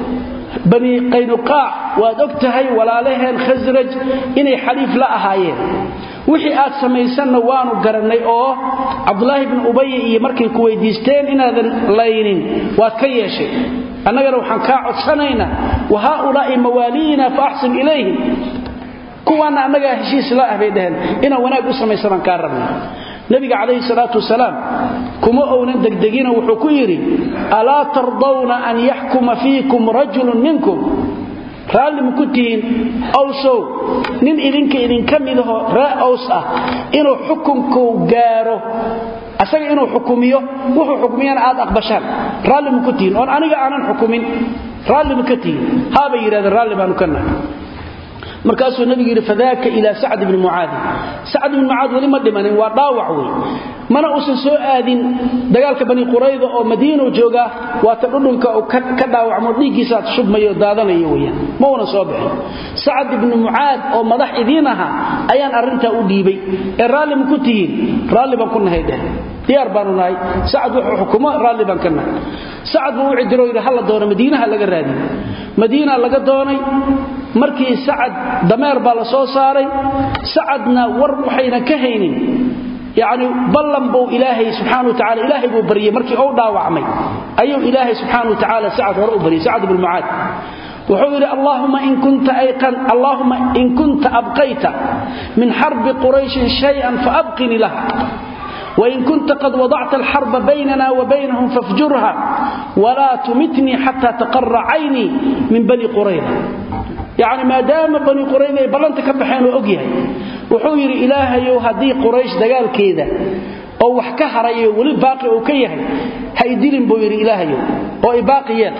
bani qaynuqaac waad og tahay walaalaheen khasraj inay xaliif la ahaayeen wixii aad samaysanna waanu garannay oo cabdulaahi bni ubay iyo markay ku weydiisteen inaadan laynin waad ka yeeshay annagana waxaan kaa codsanaynaa wa haaulaa'i mawaaliina fa axsin ilayhim kuwaanna annagaa heshiis la ah bay dhaheen inaan wanaag u samaysanaan kaa rabna nabiga calayhi salaatu wasalaam kuma ounan degdegina wuxuu ku yidhi alaa tardawna an yaxkuma fiikum rajulun minkum raalli ma ku tihiin awsow nin idinka idinka midahoo ree aws ah inuu xukunku gaaro asaga inuu xukumiyo wuxuu xukmiyana aad aqbashaan raalli ma ku tihiin oon aniga aanan xukumin raalli ma ka tihiin haabay yidhahdeen raalli baanu ka nahay markaasuu nabigu yidhi fadaaka ilaa sacd bni mucaadi sacd bni mucaad weli ma dhimanin waa dhaawac wey mana uusan soo aadin dagaalka bani qurayda oo madiinu joogaa waata dhudhunka uu ka dhaawacmo dhiiggiisaad shubmayo daadanayo weyaan ma una soo bixin sacd ibni mucaad oo madax idiin ahaa ayaan arrintaa u dhiibay ee raalli ma ku tihiin raalli baan ku nahay dheh diyaar baanu nahay sacad wuxuu xukumo raalli baan ka nahay sacad buu u cidiro yidhi hala doono madiinaha laga raadiyo madiina laga doonay markii sacad dameer baa la soo saaray sacadna war waxayna ka haynin yacni ballan buu ilaahay subxaana wa tacala ilaahay buu baryey markii uu dhaawacmay ayuu ilaahay subxaana wa tacaala sacad hore u baryey sacad ibnu mucaad wuxuu yidhi allahuma in kunta ayqan allahuma in kunta abqayta min xarbi qurayshin shay-an faabqini laha وإن كنت قد وضعت الحرب بيننا وبينهم فافجرها ولا تمتني حتى تقر عيني من بني قريظة يعني ما دام بني قريظة بلنت كبحين وأقيها وحوير إلهي هدي قريش دقال كيدا أو وحكها رأيه ولي باقي أوكيها هيدلن بوير إلهي أو إباقيات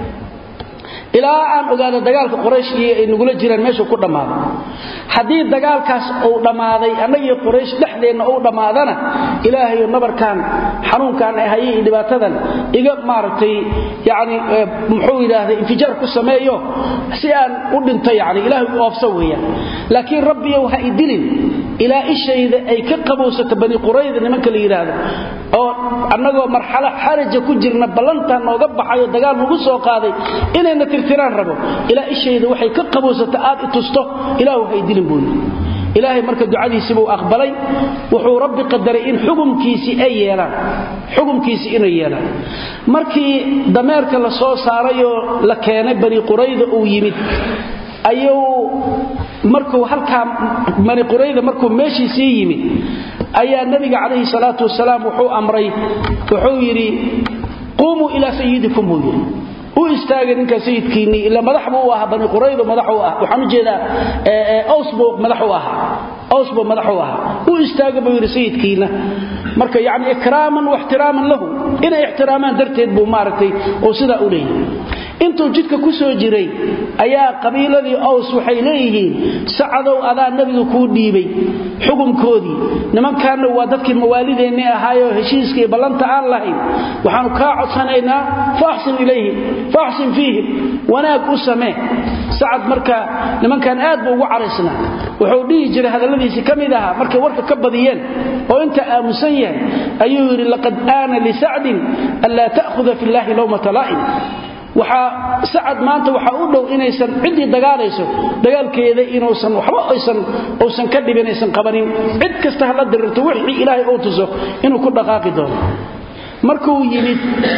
ilaa aan ogaado dagaalka quraysh iyo ay nagula jiraan meesha ku dhammaaday haddii dagaalkaas uu dhammaaday annagii quraysh dhexdeenna uu dhammaadana ilaahayo nabarkan xanuunkan ay hayay iyo dhibaatadan iga maaragtay yacni muxuu yidhaahday infijaar ku sameeyo si aan u dhinto yacni ilaahay u oofsa weeyaan laakiin rabbiyow ha idilin ilaa ishayda ay ka qabowsato bani qurayda nimanka la yidhaahdo oo annagoo marxalo xaraja ku jirna ballantaa nooga baxayo dagaal nagu soo qaaday inayna tirtiraan rabo ilaa ishayda waxay ka qabowsata aad i tusto ilaahu ha idilin buu yidhi ilaahay marka ducadiisii buu aqbalay wuxuu rabbi qadaray in xukumkiisii ay yeelaan xukumkiisii inay yeelaan markii dameerka la soo saarayoo la keenay bani qurayda uu yimid ayuu markuu halkaa bani qurayda markuu meeshiisii yimid ayaa nabiga calayhi salaatu wasalaam wuxuu amray wuxuu yidhi quumuu ilaa sayidikum buu yidhi u istaagay ninka sayidkiinnii ila madax buu u ahaa bani quraydo madax u ah waxaan u jeedaa aws buu madax u ahaa aws buu madax u ahaa u istaaga buu yidhi sayidkiina marka yacni ikraaman wa ixtiraaman lahu inay ixtiraamaan darteed buu maaragtay oo sidaa u leeyahay intuu jidka ku soo jiray ayaa qabiiladii aws waxay leeyihiin sacadow adaa nebiga kuu dhiibay xukunkoodii nimankaanna waa dadkii mawaalideennii ahaayoo heshiiska iyo ballanta aan lahayn waxaanu kaa codsanaynaa faaxsin ilayhim faaxsin fiihim wanaag u samee sacad marka nimankan aad buu ugu caraysnaa wuxuu dhihi jiray hadalladiisii ka mid ahaa markay warka ka badiyeen oo inta aamusan yahay ayuu yidhi laqad aana lisacdin an laa ta'khuda fi llaahi lowmata laa'im waxaa sacad maanta waxaa u dhow inaysan ciddii dagaalayso dagaalkeeda inuusan waxba aysan uusan ka dhibin aysan qabanin cid kasta hala dirirto wixii ilaahay uu tuso inuu ku dhaqaaqi doono markuu yimid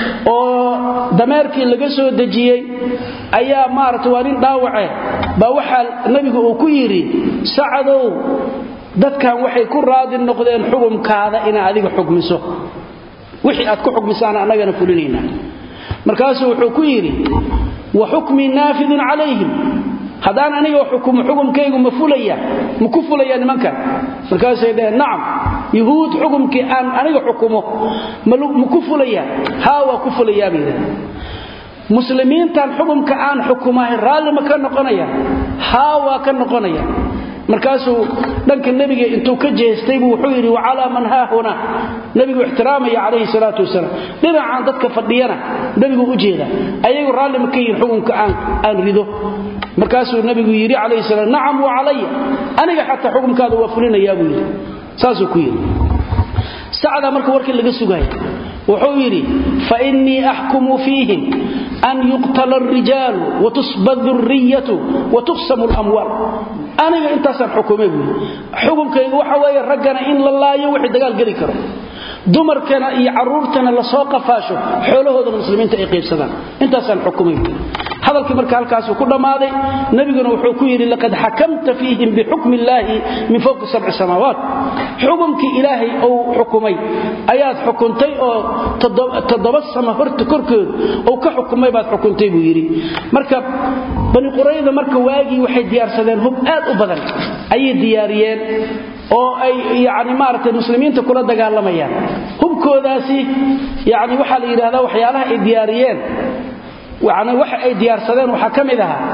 oo dameerkii laga soo dejiyey ayaa maarata waa nin dhaawace baa waxaa nebigu uu ku yidhi sacadow dadkan waxay ku raadi noqdeen xukumkaada inaa adiga xukmiso wixii aad ku xukmisaana annagana fulinayna markaasuu wuxuu ku yidhi wa xukmii naafidun calayhim haddaan aniga xukumo xukumkaygu ma fulaya ma ku fulaya nimankan markaasay dhaheen nacam yuhuud xukumkii aan aniga xukumo ma ku fulaya haa waa ku fulayaa bay yidhahdeen muslimiintan xukumka aan xukumahay raalli ma ka noqonaya haa waa ka noqonaya markaasuu dhanka nebiga intuu ka jeestay buu wuxuu yidhi wacalaa man haahuna nebigu ixtiraamaya calayhi salaatu wasalaam dhinacaan dadka fadhiyana nebigu u jeeda ayagu raalli ma ka yihin xukunka aan rido markaasuu nebigu yidhi calayhi salaam nacam wa calaya aniga xataa xukumkaada waa fulinayaa buu yidhi saasuu ku yidhi sacdaa marka warkii laga sugaya wuxuu yidhi fainii axkumu fiihim an yuqtala alrijaalu watusba duriyatu watuqsamu lamwaal aniga intaasaan xukumay buui xukumkayga waxa weeye raggana in la laayo wixii dagaal geli karo dumarkana iyo caruurtana lasoo qafaasho xoolahoodana muslimiinta ay qaybsadaan intaasaan xukumay buui hadalkii marka halkaasuu ku dhammaaday nebiguna wuxuu ku yidhi laqad xakamta fiihim bixukmi illaahi min fowqi sabci samaawaat xukumkii ilaahay uu xukumay ayaad xukuntay oo toddoba sama horta korkooda uu ka xukumay baad xukuntay buu yidhi marka bani qurayda marka waagii waxay diyaarsadeen hub aad u badan ayay diyaariyeen oo ay yani maaragtay muslimiinta kula dagaalamayaan hubkoodaasi yani waxaa la yidhahdaa waxyaalaha ay diyaariyeen yani waxa ay diyaarsadeen waxaa ka mid ahaa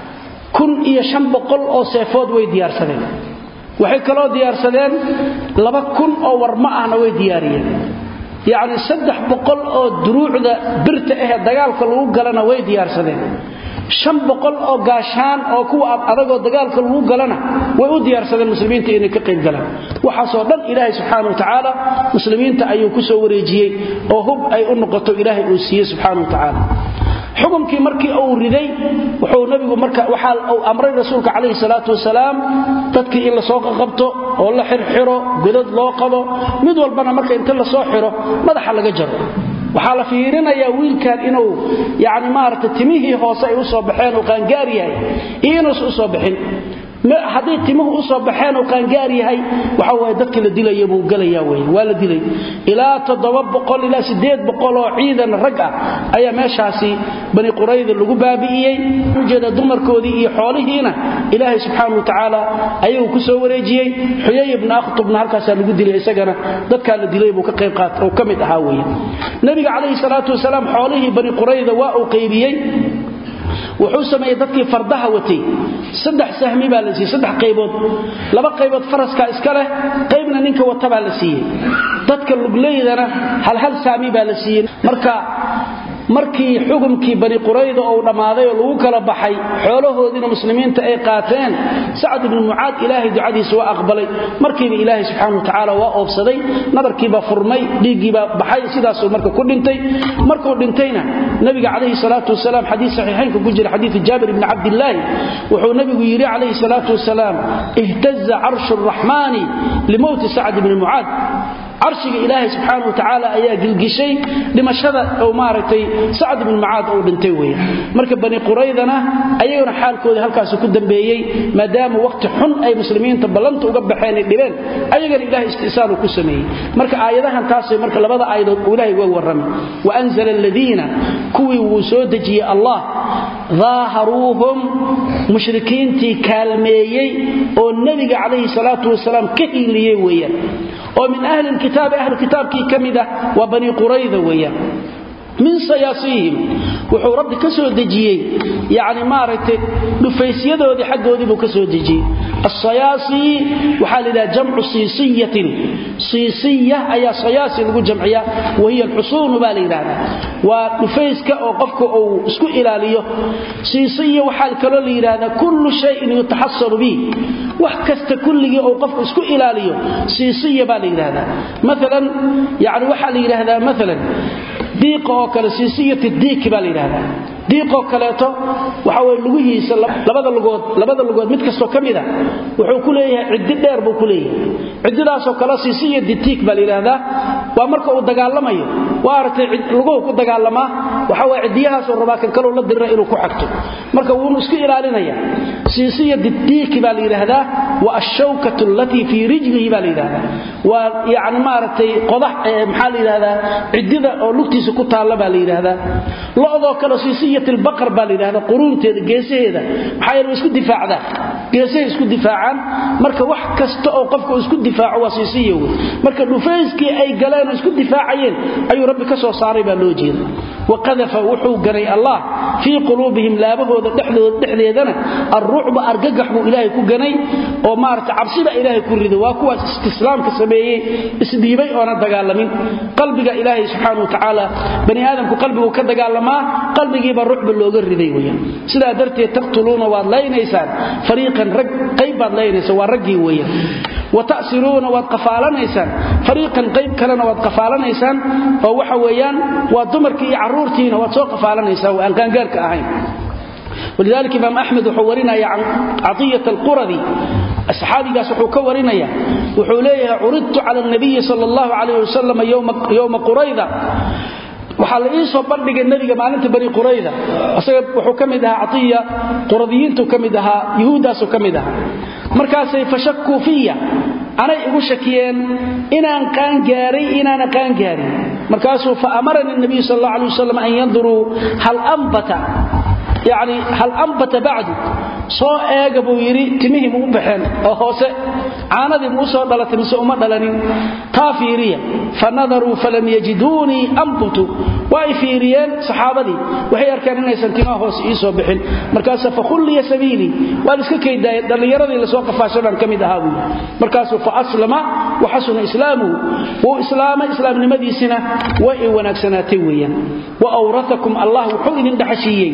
kun iyo shan boqol oo seefood way diyaarsadeen waxay kaloo diyaarsadeen laba kun oo warma ahna way diyaariyeen yacni saddex boqol oo duruucda birta ahee dagaalka lagu galana way diyaarsadeen shan boqol oo gaashaan oo kuwa adagoo dagaalka lagu galana way u diyaarsadeen muslimiinta inay ka qayb galaan waxaasoo dhan ilaahay subxaana wa tacaala muslimiinta ayuu ku soo wareejiyey oo hub ay u noqoto ilaahay uu siiyey subxaana wa tacaala xukumkii markii uu riday wuxuu nabigu marka waxa uu amray rasuulka calayhi salaatu wasalaam dadkii in lasoo qaqabto oo la xirxiro godad loo qabo mid walbana marka inta lasoo xiro madaxa laga jaro waxaa la fiirinayaa wiilkan inuu yani maarata timihii hoose ay u soo baxeen uu qaangaar yahay iyo inuusan u soo bixin hadday timuhu u soo baxeen uu qaangaar yahay waxa waye dadkii la dilaya buu gelaya wey waa la dilay ilaa toddoba boqol ilaa siddeed boqol oo ciidan rag ah ayaa meeshaasi bani qurayda lagu baabi'iyey ujeeda dumarkoodii iyo xoolihiina ilaahay subxaana wa tacaala ayuu ku soo wareejiyey xuyay ibna akhtubna halkaasaa lagu dilay isagana dadkaa la dilay buu ka qayb qaat oo ka mid ahaa weye nabiga calayhi salaatu wasalaam xoolihii bani qurayda waa uu qaybiyey wuxuu sameeyey dadkii fardaha watay saddex sahmi baa la siiyey saddex qaybood laba qaybood faraska iska leh qaybna ninka wata baa la siiyey dadka lugleydana hal hal saami baa la siiyey marka markii xukumkii bani qurayda uu dhammaaday oo lagu kala baxay xoolahoodiina muslimiinta ay qaateen sacad ibnu mucaad ilaahay ducadiisa waa aqbalay markiiba ilaahay subxaana wa tacaala waa oobsaday nabarkiibaa furmay dhiiggiibaa baxay sidaasuu marka ku dhintay markuu dhintayna nabiga calayhi salaatu wasalaam xadiis saxiixaynka ku jira xadiidu jaabir ibni cabdillaahi wuxuu nabigu yidhi calayhi salaatu wasalaam ihtaza carshu araxmaani limowti sacad ibni mucaad carshiga ilaahay subxaana watacaala ayaa gilgishay dhimashada oo maaragtay sacd ibnu mucaad uu dhintay weya marka bani quraydana ayaguna xaalkoodii halkaasi ku dambeeyey maadaama waqti xun ay muslimiinta ballanta uga baxeen ay dhibeen ayagana ilahay istisaalu ku sameeyey marka aayadahan taasay marka labada aayadood uu ilahay uga warramay waanzala aladiina kuwii wuu soo dejiyey allah daaharuuhum mushrikiintii kaalmeeyey oo nebiga calayhi salaatu wasalaam ka hiiliyey weeyaan oo min ahli lkitaabi ahlu kitaabkii ka mid ah waa bani qurayda weeyaan min sayaasiihim wuxuu rabbi ka soo dejiyey yani maaragtay dhufaysyadoodii xaggoodii buu ka soo dejiyey asayaasi waxaa la yidhaha jamcu siisiyatin siisiya ayaa sayaasi lagu jamciya wahiya alxusuunu baa la yidhaahdaa waa dhufayska oo qofka uu isku ilaaliyo siisiya waxaa kaloo la yidhaahdaa kullu shayin yutaxasaru bih wax kasta kulligii uu qofku isku ilaaliyo siisiya baa la yidhaahdaa maalan yani waxaa la yidhaahdaa maalan diiqa oo kale siisiyati diiki baa la yidhahdaa diiqoo kaleeto waxa weye lugihiisa labada lugood labada lugood mid kastoo ka mid a wuxuu ku leeyahay ciddi dheer buu ku leeyahay ciddidaasoo kale siisiya ditiik baa la yidhaahdaa waa marka uu dagaalamayo waa aragtay luguhu ku dagaalamaa waxa weye ciddiyahaasoo rabaa kan kaloo la dirira inuu ku xagto marka wuunu isku ilaalinaya siisiya didiiki baa la yidhaahdaa wa ashawkatu allatii fii rijlihi baa la yidhahdaa waa yani maaragtay qodax maxaa la yidhahdaa ciddida oo lugtiisa ku taalla baa la yidhaahdaa lodoo kale siisiyat lbaqar baa la yidhahdaa quruunteeda geesaheeda maxaa yeele way isku difaacdaan geesahay isku difaacaan marka wax kasta oo qofka uu isku difaaco waa siisiya wey marka dhufayskii ay galeen oo isku difaacayeen ayuu rabbi ka soo saaray baa loo jeeda waqadafa wuxuu ganay allah fii quluubihim laabahooda dhexdooda dhexdeedana alrucba argagax buu ilaahay ku ganay oo maarata cabsiba ilaahay ku riday waa kuwaas istislaamka sameeyey isdhiibay oona dagaalamin qalbiga ilaahay subxaana wa tacaala bani aadamku qalbigu ka dagaalamaa qalbigiiba rucba looga riday weyaan sidaa darteed taqtuluuna waad laynaysaan fariiqan rag qayb baad laynaysaa waa raggii weeyaan watasiruuna waad qafaalanaysaan fariiqan qayb kalena waad qafaalanaysaan oo waxa weeyaan waa dumarkii iyo carruurtiina waad soo qafaalanaysaan aan qaangaarka ahayn ولذلك إمام أحمد وحورنا عن عطية القرذي الصحابيgaas wuxuu ka warinaya wuxuu leeyahay curidtu cala النabiyi salى الlahu عalayه wasalam yowma qurayda waxaa la ii soo bandhigay nabiga maalinta bani qurayda isaga wuxuu ka mid ahaa caiya quradiyiintu ka mid ahaa yuhuuddaasu ka mid ahaa markaasay fashakuu fiya anay igu shakiyeen inaan qaangaaray inaana qaangaarin markaasuu faamarani nabiyu sal اllah alay wasalam an yanduruu hal ambata yani hal ambata bacdu soo eega buu yidhi timihii muu baxeen oo hoose caanadii muu soo dhalatay mise uma dhalanin taa fiiriya fa nadaruu falam yajiduunii ambutu waa ay fiiriyeen saxaabadii waxay arkeen inaysan timaha hoose ii soo bixin markaasa fakhulliya sabiilii waa liska kaydaaya dhallinyaradii lasoo qafaashadaan ka mid ahaa buu markaasuu fa aslama wa xasuna islaamuhu wuu islaamay islaamnimadiisina way ay wanaagsanaatay weeyaan wa awraakum allah wuxuu idin dhaxashiiyey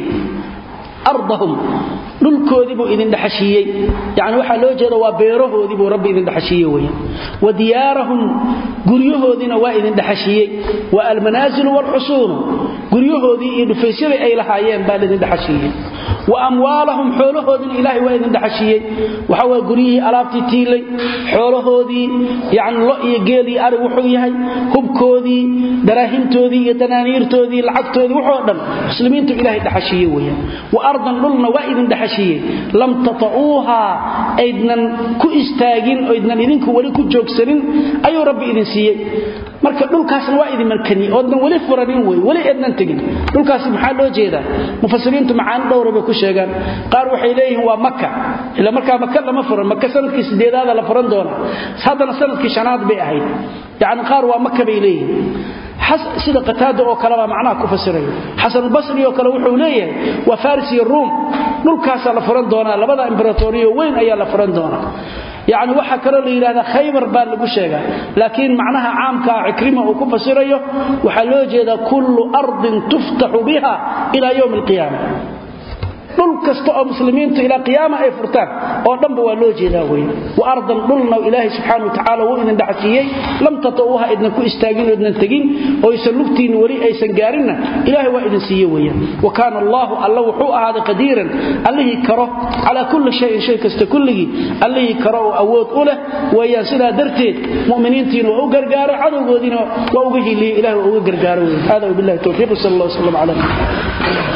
ardahum dhulkoodii buu idin dhaxashiiyey yani waxaa loo jeeda waa beerahoodii buu rabbi idin dhaxashiiye weya wa diyaarahum guryahoodiina waa idin dhaxashiiyey wa almanaasilu waalxusuunu guryahoodii iyo dhufaysyadii ay lahaayeen baa laidin dhaxashiiyey wa amwaalahum xoolahoodiina ilaahay waa idin dhaxashiiyey waxa waa guryihii alaabtii tiilay xoolahoodii yani lo iyo geel iyo arig wuxuu yahay hubkoodii daraahimtoodii iyo danaaniirtoodii lacagtoodii wuxoo dhan muslimiintu ilaahay dhaxashiiye weya wa ardan dhulna waa idin dhaxashiiyey lam tata'uuha aydnan ku istaagin oydnan idinku weli ku joogsanin ayuu rabbi idin siiyey marka dhulkaasna waa idin markani oodnan weli furanin wey weli eednan tegin dhulkaasi maxaa loo jeedaa mufasiriintu macaani dhowra bay ku sheegaan qaar waxay leeyihiin waa maka ila markaa maka lama furan maka sanadkii sideedaada la furan doona haddana sanadkii shanaad bay ahayd yacni qaar waa maka bay leeyihiin sida qataada oo kalebaa macnaha ku fasiraya xasanulbasri oo kale wuxuu leeyahay waa faris iyo ruum dhulkaasaa la furan doonaa labada imberatoriyo weyn ayaa la furan doonaa yani waxaa kaloo la yidhahdaa khaybar baa lagu sheegaa laakiin macnaha caamkaa cikrima uu ku fasirayo waxaa loo jeedaa kullu ardin tuftaxu biha ila ywm alqiyaama dhul kasta oo muslimiintu ilaa qiyaama ay furtaan oo dhanba waa loo jeedaa wey wa ardan dhulna ilaahay subxaana wa tacaala wuu idin dhacsiiyey lam tata'uuha idnan ku istaagin oo idnan tegin oo aysan lugtiinna weli aysan gaarinna ilaahay waa idin siiye weeyaan wa kaana allaahu alla wuxuu ahaaday qadiiran allihii karo calaa kulli shayin shay kasta kulligii allihii karo oo awood u leh weeyaan sidaa darteed mu'miniintiina waa u gargaaro cadowgoodiina waa uga hiliye ilahay waa uga gargaaro weyan hada wabillahi towfiiq sal allah wslam cala